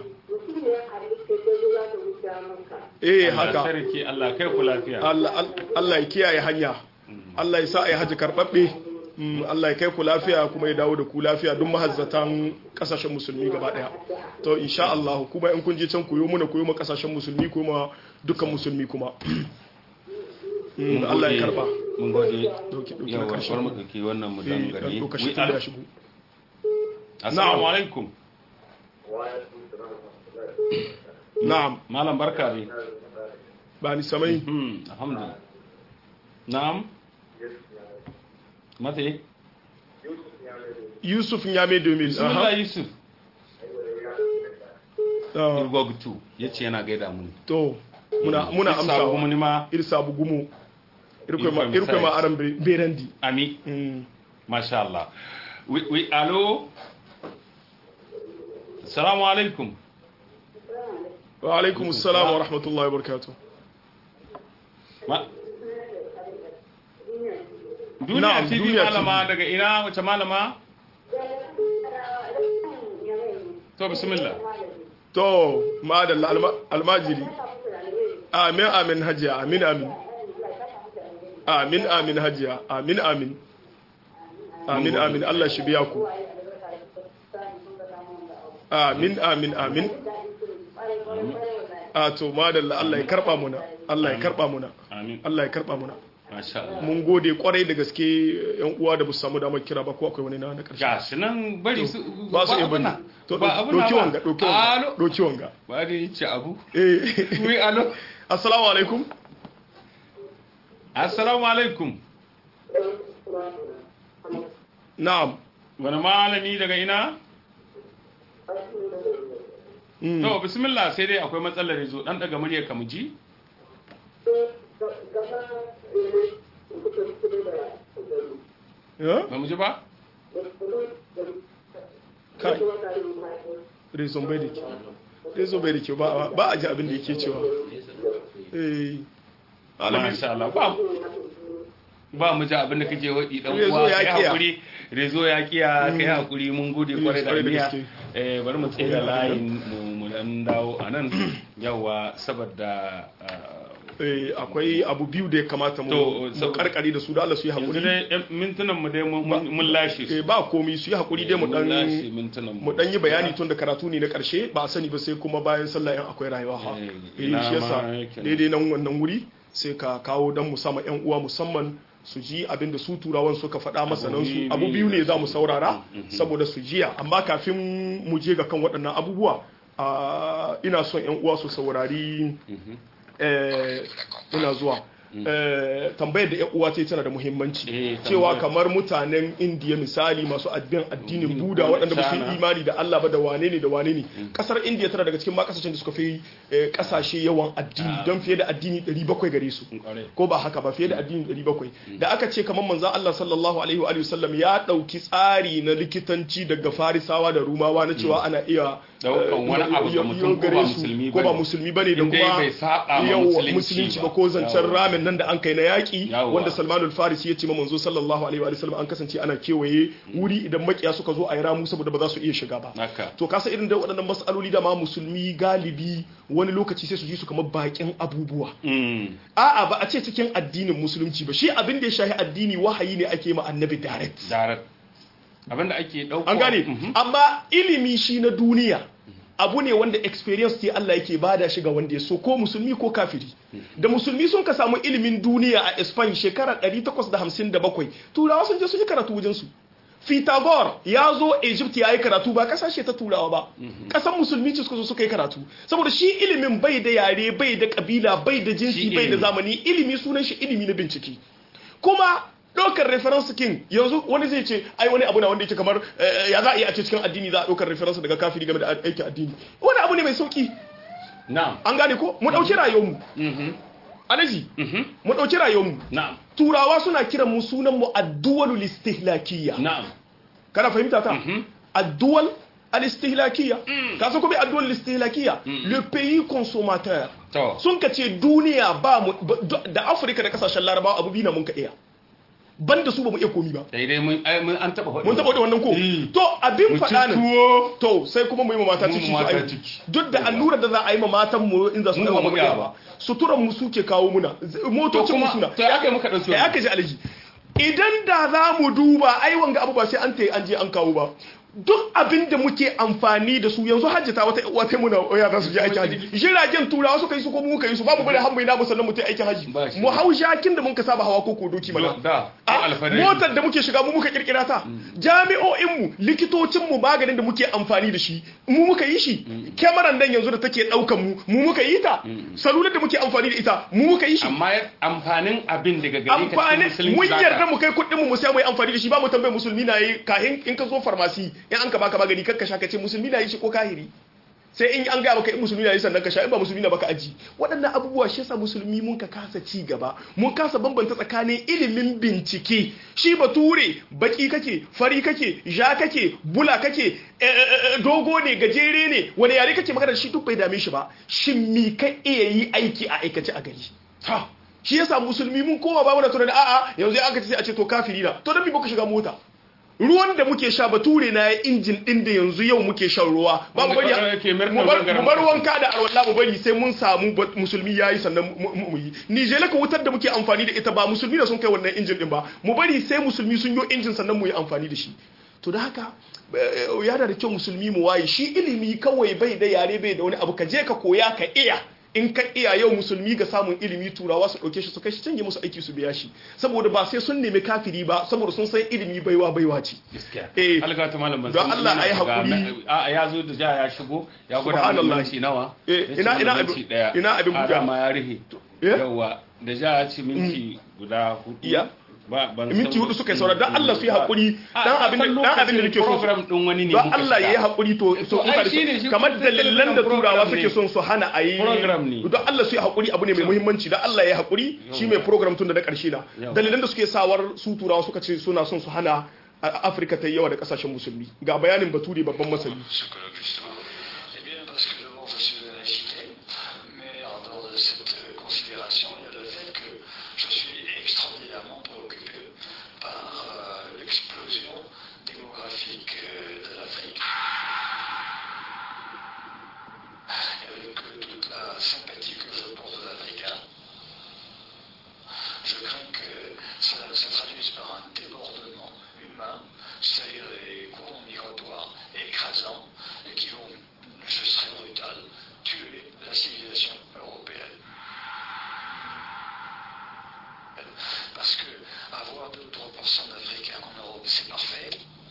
eh Allah haka sarki Allah kai ku lafiya Allah Allah ya kiyaye hanya Allah ya sa a yi haji karɓaɓɓe Mm, Allah ya kai ku lafiya kuma ya dawo da ku lafiya duk mahazzatan kasashen musulmi gaba daya to insha Allah kuma in kun je can koyo muna koyo ma kasashen musulmi kuma dukkan musulmi kuma Mm, Allah ya karba mun gode Dauki- dauki na yawa karshe. bar mu dauki wannan mu Eh, dan dan gari lokacin Wi- tun da ya alo shigo assalamu Na'am. alaikum na'am malam barka dai ba ni samai hmm alhamdulillah na'am mate Yusuf Nyame 2000 bismillah aha yusuf Ah, irgogtu yace yana gaida mu to muna muna Isa amsa kuma ni ma irsa bugumu irko ma Irko irko ma Misais. aran be- berandi ami Mm. masha Allah wi wi alo assalamu alaikum wa alaikum assalam wa rahmatullahi wa barakatuh Ma- Duniya Na'am, TV Duniya malama TV. daga ina wace malama? To bismillah. to madalla alma- almajiri amin amin hajiya amin amin amin amin hajiya amin amin amin amin Allah shi biya ku amin amin amin a to madalla Allah ya karba muna Allah ya karba muna amin Allah ya karba muna masha Allah mun gode kwarai da gaske yan uwa da bu samu damar kira ba ko akwai wani na na karshe ga shi nan bari su ba su iya bane to doki wanga doki wanga alo doki wanga ba da yace abu eh wi alo assalamu alaikum assalamu alaikum na'am wani malami daga ina Mm. to bismillah sai dai akwai matsalar yazo dan daga muryar ka mu ji ya ba mu ji ba kai rezon bai da ke rezon bai da ke ba ba a ji abin da yake cewa eh alami masha Allah ba ba mu ji abin da kake wadi dan Rezo uwa ya kai kiya. hakuri rezo ya kiya kai hakuri mun gode kwarai da kwarai da niyya gaske. eh bari mu tsira layin mu mu dan dawo anan yawa saboda ah, eh akwai abu biyu da ya kamata mu To, mu saboda- karkare da su da Allah su yi yanzu hakuri dai yan mintunan mu dai mun- mun mun lashe eh su ba komi su yi hakuri dai mu Mun lashe dan mintunan mu dan yi bayani tun da karatu ne na karshe ba a sani ba sai kuma bayan sallah in akwai rayuwa ha Eh, eh ina shi yasa ma yake nan. daidai nan wannan wuri sai ka kawo dan musamman yan uwa musamman su ji abin da su turawan suka faɗa masanan su biyu abu biyu ne za mu saurara Mhm. saboda su jiya amma kafin mu je ga kan waɗannan abubuwa ah, ina son yan uwa su saurari Mhm. eh, ina zuwa eh, tambayar da yan uwa ce tana da muhimmanci Eh, cewa tambayar. kamar mutanen indiya misali masu addinin addinin Mhm. buda waɗanda ba su China. yi imani da allah ba da wane ne da wane ne kasar indiya tana daga cikin ma kasashen da suka fi eh, kasashe yawan addini Ah. don fiye da addini 700 gare su Kwarai. ko ba haka ba fiye da addini 700 da aka ce kamar manzan Allah sallallahu alaihi wa alihi wasallam ya dauki tsari na likitanci daga farisawa da rumawa na cewa ana iya Daukan eh, wani abu ga yau- mutum yau ko gare ba su, musulmi ko ba bane. musulmi bane da In dai kuma bai saba ma yau musulunci musulunci ba. ba ko zancen Yawwa. ramin nan da an kai na yaki Yawwa. wanda Salman al-Farisi ya ce ma manzo sallallahu alaihi wa sallam an kasance ana kewaye wuri idan makiya suka zo a yi ramu saboda ba za su iya shiga ba haka to kasa irin da waɗannan mas'aloli da ma musulmi galibi wani lokaci sai su ji su kamar bakin abubuwa Mm. a'a ba a ce cikin addinin musulunci ba shi abin da ya shahi addini wahayi ne ake ma annabi direct darar abinda ake dauko an gane Mhm. amma ilimi shi na duniya abu ne wanda experience ce Allah yake bada shi ga wanda ya so ko musulmi ko kafiri da musulmi sun ka samu ilimin duniya a Spain shekara 857 turawa sun je sun yi karatu wajen su Pythagore ya zo Egypt ya yi karatu ba kasashe ta turawa ba kasan musulmi ce suka zo suka yi karatu saboda shi ilimin bai da yare bai da kabila bai da jinsi Shi bai da ilimi. zamani ilimi sunan shi ilimi na bincike kuma ɗaukar reference king yanzu wani zai ce ai wani abu na wanda yake kamar eh, ya za a yi a ce cikin addini za a ɗaukar reference daga kafiri game da aikin addini wani abu ne mai sauki na'am an gane ko mu ɗauki rayuwarmu Mhm. alaji Mhm. mu ɗauki rayuwarmu na'am turawa suna kiran mu sunan mu addu'alul istihlakiyya na'am kana fahimta ta Mhm. addu'al al-istihlakiyya ka san ko bai addu'al istihlakiyya le pays consommateur to sun ka ce duniya ba mu ba- da Afirka da kasashen Larabawa abu biyu na mun ka iya banda su ba mu iya komi ba daidai mun ai, mun an taba mun taɓa da wannan ko Mm. to abin Mu ci faɗa nan tuwo to sai kuma mu yi ma mata Mu ciki ma su mata aihu. ciki. duk da allurar da za a yi ma matan mu in za su Mu ɗaga ba mu mu iya iya ba. ba suturan mu suke kawo muna z- motocin mu kuma- suna to ya kai muka ɗauki ya wannan? aka ji alaji idan da za mu duba ai wanga abu ba sai an tayi an je an kawo ba duk abin da muke amfani da su yanzu hajjata wata wata muna ya za su je aikin haji jiragen turawa suka yi su ko mu muka yi su babu bane hambai na musallan mu ta aikin haji Ba shi. mu hau jakin da mun ka saba hawa ko ko doki mana da A, ko alfadari motar da muke shiga mu muka kirkira ta jami'o'inmu likitocinmu maganin da muke amfani da shi mu muka yi shi kyamaran nan yanzu da take daukan mu mu muka yi ta salular da muke amfani da ita mu muka yi shi amma amfanin abin daga gare ka cikin amfani musulunci mun zaka- yarda mu kai kuɗin mu mu sai mu yi amfani da shi ba mu tambaye musulmi na yi kahin in ka zo farmasi in an ka baka magani kakka sha ka ce musulmi na yi shi ko kahiri sai in an gaya maka in musulmi na yi sannan ka sha in ba musulmi na baka aji waɗannan abubuwa shi yasa musulmi mun ka kasa ci gaba mun kasa bambanta tsakanin ilimin bincike shi bature baki kake fari kake ja kake bula kake eh, eh, eh, dogo ne gajere ne wani yare kake magana da shi duk bai dame shi ba shin mi ka iya yi aiki a aikace a gari ta shi yasa musulmi mun koma ba mu da tunani a'a yanzu aka ce sai a ce to kafiri na to dan me baka shiga mota ruwan da muke sha bature na ya injin din da yanzu yau muke shan ruwa ba mu bari Wanda yake mirna mu bar gangaren mu bar kasa. wanka da alwala mu bari sai mun samu ba- musulmi yayi sannan mu- mu mu yi Nijela ka wutar da muke amfani da ita ba musulmi da sun kai wannan injin din ba mu bari sai musulmi sun yi injin sannan mu yi amfani da shi to da haka yana da kyau musulmi mu waye shi ilimi kawai bai da yare bai da wani abu ka je ka koya ka iya in ka iya yau musulmi ga samun ilimi turawa su ɗauke shi su kai shi canje musu aiki su biya shi saboda ba sai sun nemi kafiri ba saboda sun san ilimi baiwa baiwa ce gaskiya Eh, alga ta malam ban don san Allah ina ayi shiga hakuri. na- a ya zo da ja ya shigo ya gwada mana Subhanallah. minti nawa Eh, Ya ce ina- mana ina minti abin- daya. ina abin A buga. dama ya rihe Eh? yawa da ja ya ce minti guda hudu Iya. ba ban minti san- hudu suka yi saura don Allah su yi haƙuri A, dan a abin da san dan abin da lokacin nake so program din wani ne don muka Allah ya yi shiga. haƙuri to so ai mutane shine shi kamar kuma dalilan da program turawa ne. suke son su hana a yi Program ne. don Allah su yi haƙuri abu ne mai muhimmanci don Allah ya yi haƙuri shi mai program tun da na ƙarshe na Yawa. dalilan da suke sawar su turawa suka ce suna son su hana a- Afirka ta yi yawa da ƙasashen musulmi ga bayanin Bature babban masani ce colloque justement Eh bien parce que d'abord je suis de la laïcité, mais en dehors de cette euh, considération, il y a le fait que je suis extraordinairement préoccupé par euh, l'explosion démographique euh, de l'Afrique. Et avec euh, toute la sympathie que je porte aux Africains, je crains que ça se traduise par un débordement humain, c'est-à-dire des courants migratoires écrasants et qui vont, je serai brutal, tuer la civilisation européenne. Parce que avoir 2 ou 3% d'Africains en Europe, c'est parfait.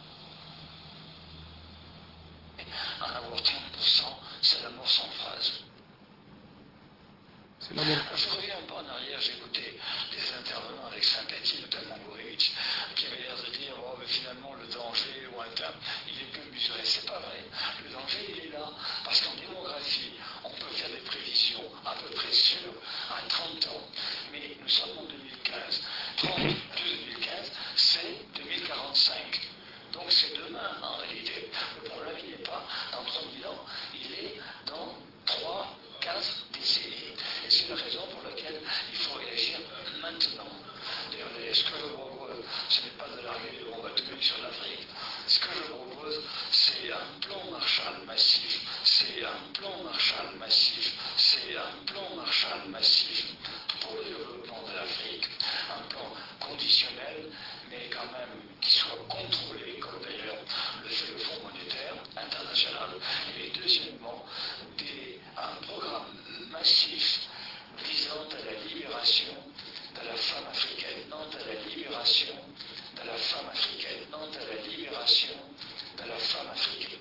En avoir 30%, c'est la mort sans phrase. C'est la mort. Je reviens un peu en arrière, j'ai écouté des intervenants avec sympathie, notamment Gourevitch, qui avait l'air de dire oh, mais finalement le danger est lointain, il est peu mesuré. C'est pas vrai. Le danger, il est là, parce qu'en démographie, on peut faire des prévisions à peu près sûres à 30 ans. Mais nous sommes en 2015. 30 plus 2015, c'est 2045. Donc c'est demain en réalité. Le problème, il n'est pas dans 30 000 ans, il est dans 3, 4 décennies. Et c'est la raison pour laquelle il faut réagir maintenant. D'ailleurs, ce que je propose, ce n'est pas de larguer de bombes atomiques sur l'Afrique. Ce que je propose, c'est un plan Marshall massif. C'est un plan Marshall massif. C'est un plan Marshall massif pour le développement de l'Afrique. Un plan conditionnel, mais quand même qui soit contrôlé, comme d'ailleurs le fait le Fonds monétaire international. Et deuxièmement, des- un programme massif visant à la libération de la femme africaine, non à la libération de la femme africaine, non à la libération de la femme africaine.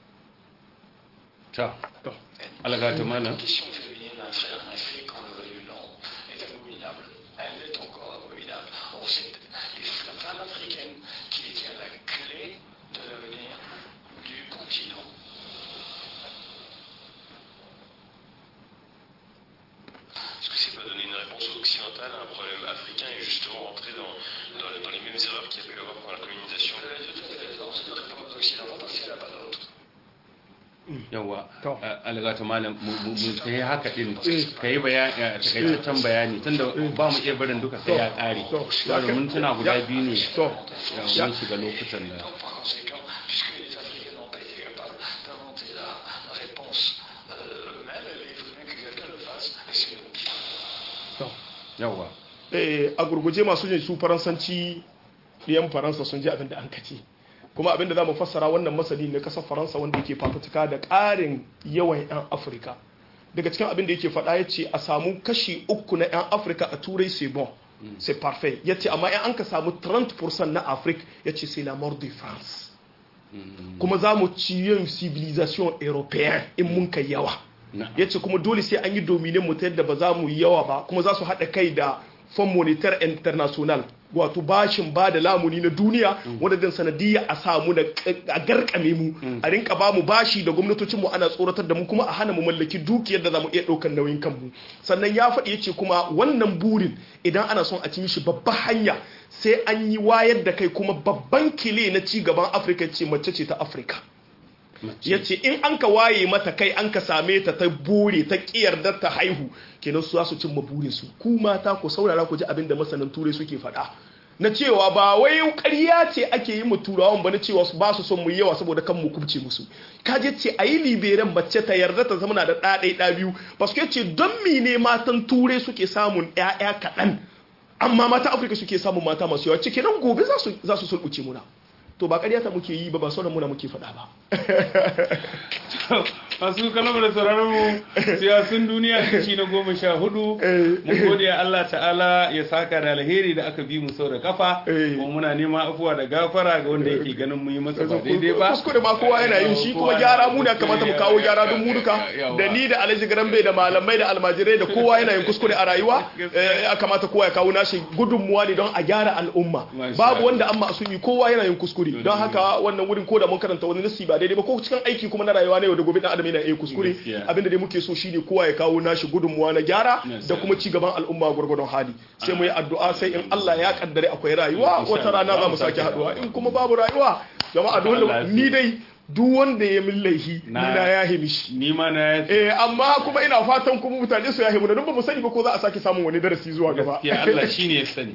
ta alga ta malam La question féminine en Afrique, en Afrique, on le veuille ou non, est abominable. Elle est encore abominable. Or, c'est les- la femme africaine qui détient la clé de l'avenir du continent. Est-ce que c'est pas donner une réponse occidentale à un problème africain et justement rentrer dans, dans, dans les mêmes erreurs qu'il y a pu y avoir pendant la colonisation Vous avez tout à fait raison, c'est notre réponse occidentale parce qu'il n'y en a pas d'autre. yawa To. alga ta malam mu mu mu kai haka din kai bayani a takaitaccen bayani tunda ba mu iya barin duka sai ya kare To. saboda mun tuna guda biyu ne to ya mun shiga lokutan da Donc, par conséquent, puisque les Africains n'ont pas été capables d'inventer la, la réponse euh, eux-mêmes, eh bien, il faut bien que quelqu'un le fasse, et c'est nous. to yawa eh, a gurguje masu jin su faransanci ɗiyan faransa sun ji abin da an kace kuma abin da za mu fassara wannan masali na ƙasar faransa wanda yake fafutuka da ƙarin yawan 'yan afirka daga cikin abin da yake faɗa ya ce a samu kashi uku na 'yan afirka a turai c'est bon c'est parfait ya ce amma in an ka samu 30% na afirka ya ce c'est la mort de france kuma za mu ci yin civilisation européen in mun kai yawa na ya ce kuma dole sai an yi dominin mu ta yadda ba za mu yi yawa ba kuma za su haɗa kai da fond monetaire international wato bashin ba da lamuni na duniya wanda din sanadiyya a samu na a garkame mu a rinka ba mu bashi da gwamnatocin mu ana tsoratar da mu kuma a hana mu mallaki dukiyar da za mu iya ɗaukar nauyin kanmu sannan ya faɗi ya ce kuma wannan burin idan ana son a ci mishi babban hanya sai an yi wayar da kai kuma babban kile na ci gaban afirka ce mace ce ta afirka ya ce in an ka waye mata kai an ka same ta ta bore ta da ta haihu kenan su za su cimma burinsu ku mata ku saurara ku ji abin da masanan turai suke faɗa na cewa ba wai ƙarya ce ake yi mu turawan ba na cewa su ba su son mu yi yawa saboda kan mu kubce musu kaje ce a yi liberan mace ta yarda ta zama na da ɗa ɗaya ɗa biyu paske ce don mene matan turai suke samun ƴaƴa kaɗan amma mata afirka suke samun mata masu yawa ce kenan gobe za su za su sulɓuce muna to ba ƙarya ta muke yi ba ba sauran muna muke faɗa ba masu kalmar da sauraron mu siyasun duniya kashi na goma sha hudu mun gode Allah ta'ala ya saka da alheri da aka bi mu sau da kafa kuma muna neman afuwa da gafara ga wanda yake ganin mu yi masa ba daidai ba kuskure ma kowa yana yin shi kuma gyara mu da kamata mu kawo gyara don mu duka da ni da Alhaji Garambe da malamai da almajirai da kowa yana yin kuskure a rayuwa ya kamata kowa ya kawo nashi gudunmuwa ne don a gyara al'umma babu wanda an ma'asumi kowa yana yin kuskure don haka wannan wurin ko da mun karanta wani nasi ba daidai ba ko cikin aiki kuma na rayuwa ne yau da gobe dan adam yana yin kuskure abinda dai muke so shine kowa ya kawo nashi gudunmuwa na gyara da kuma ci gaban al'umma gwargwadon hali sai mu yi addu'a sai in Allah ya kaddare akwai rayuwa wata rana za mu sake haduwa in kuma babu rayuwa jama'a dole ni dai duk wanda ya min laihi ni na yahe mishi ni ma na yahe eh amma kuma ina fatan kuma mutane su yahe mu don ba mu sani ba ko za a sake samun wani darasi zuwa gaba gaskiya Allah shine ya sani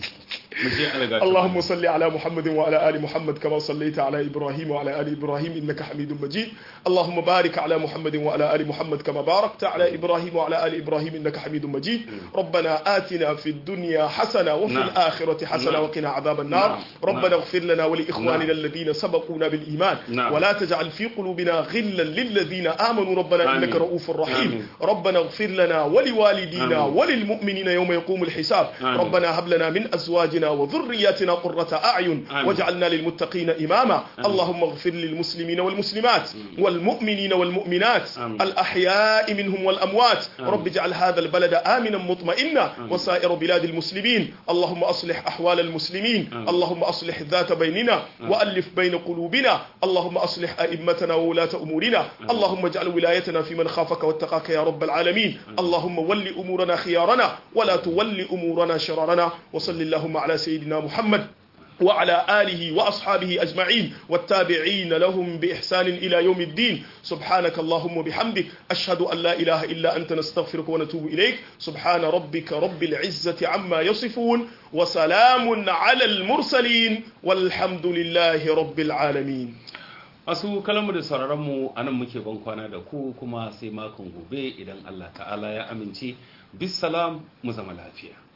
اللهم صل على محمد وعلى ال محمد كما صليت على ابراهيم وعلى ال ابراهيم انك حميد مجيد اللهم بارك على محمد وعلى ال محمد كما باركت على ابراهيم وعلى ال ابراهيم انك حميد مجيد ربنا آتنا في الدنيا حسنه وفي نعم. الاخره حسنه نعم. وقنا عذاب النار نعم. ربنا نعم. اغفر لنا ولاخواننا نعم. الذين سبقونا بالايمان نعم. ولا تجعل في قلوبنا غلا للذين امنوا ربنا آمين. انك رؤوف رحيم آمين. ربنا اغفر لنا ولوالدينا آمين. وللمؤمنين يوم يقوم الحساب آمين. ربنا هب لنا من ازواجنا وذرياتنا قرة اعين آمين. واجعلنا للمتقين اماما اللهم اغفر للمسلمين والمسلمات والمؤمنين والمؤمنات آمين. الاحياء منهم والاموات آمين. رب اجعل هذا البلد امنا مطمئنا وسائر بلاد المسلمين اللهم اصلح احوال المسلمين آمين. اللهم اصلح ذات بيننا والف بين قلوبنا اللهم اصلح ائمتنا وولاة امورنا اللهم اجعل ولايتنا في من خافك واتقاك يا رب العالمين اللهم ول امورنا خيارنا ولا تول امورنا شرارنا وصل اللهم على سيدنا محمد وعلى آله وأصحابه أجمعين والتابعين لهم بإحسان إلى يوم الدين سبحانك اللهم وبحمدك أشهد أن لا إله إلا أنت نستغفرك ونتوب إليك سبحان ربك رب العزة عما يصفون وسلام على المرسلين والحمد لله رب العالمين masu kalamu da sauraronmu a nan muke ban kwana da ku kuma sai makon gobe idan Allah ta'ala ya amince bisalam mu zama lafiya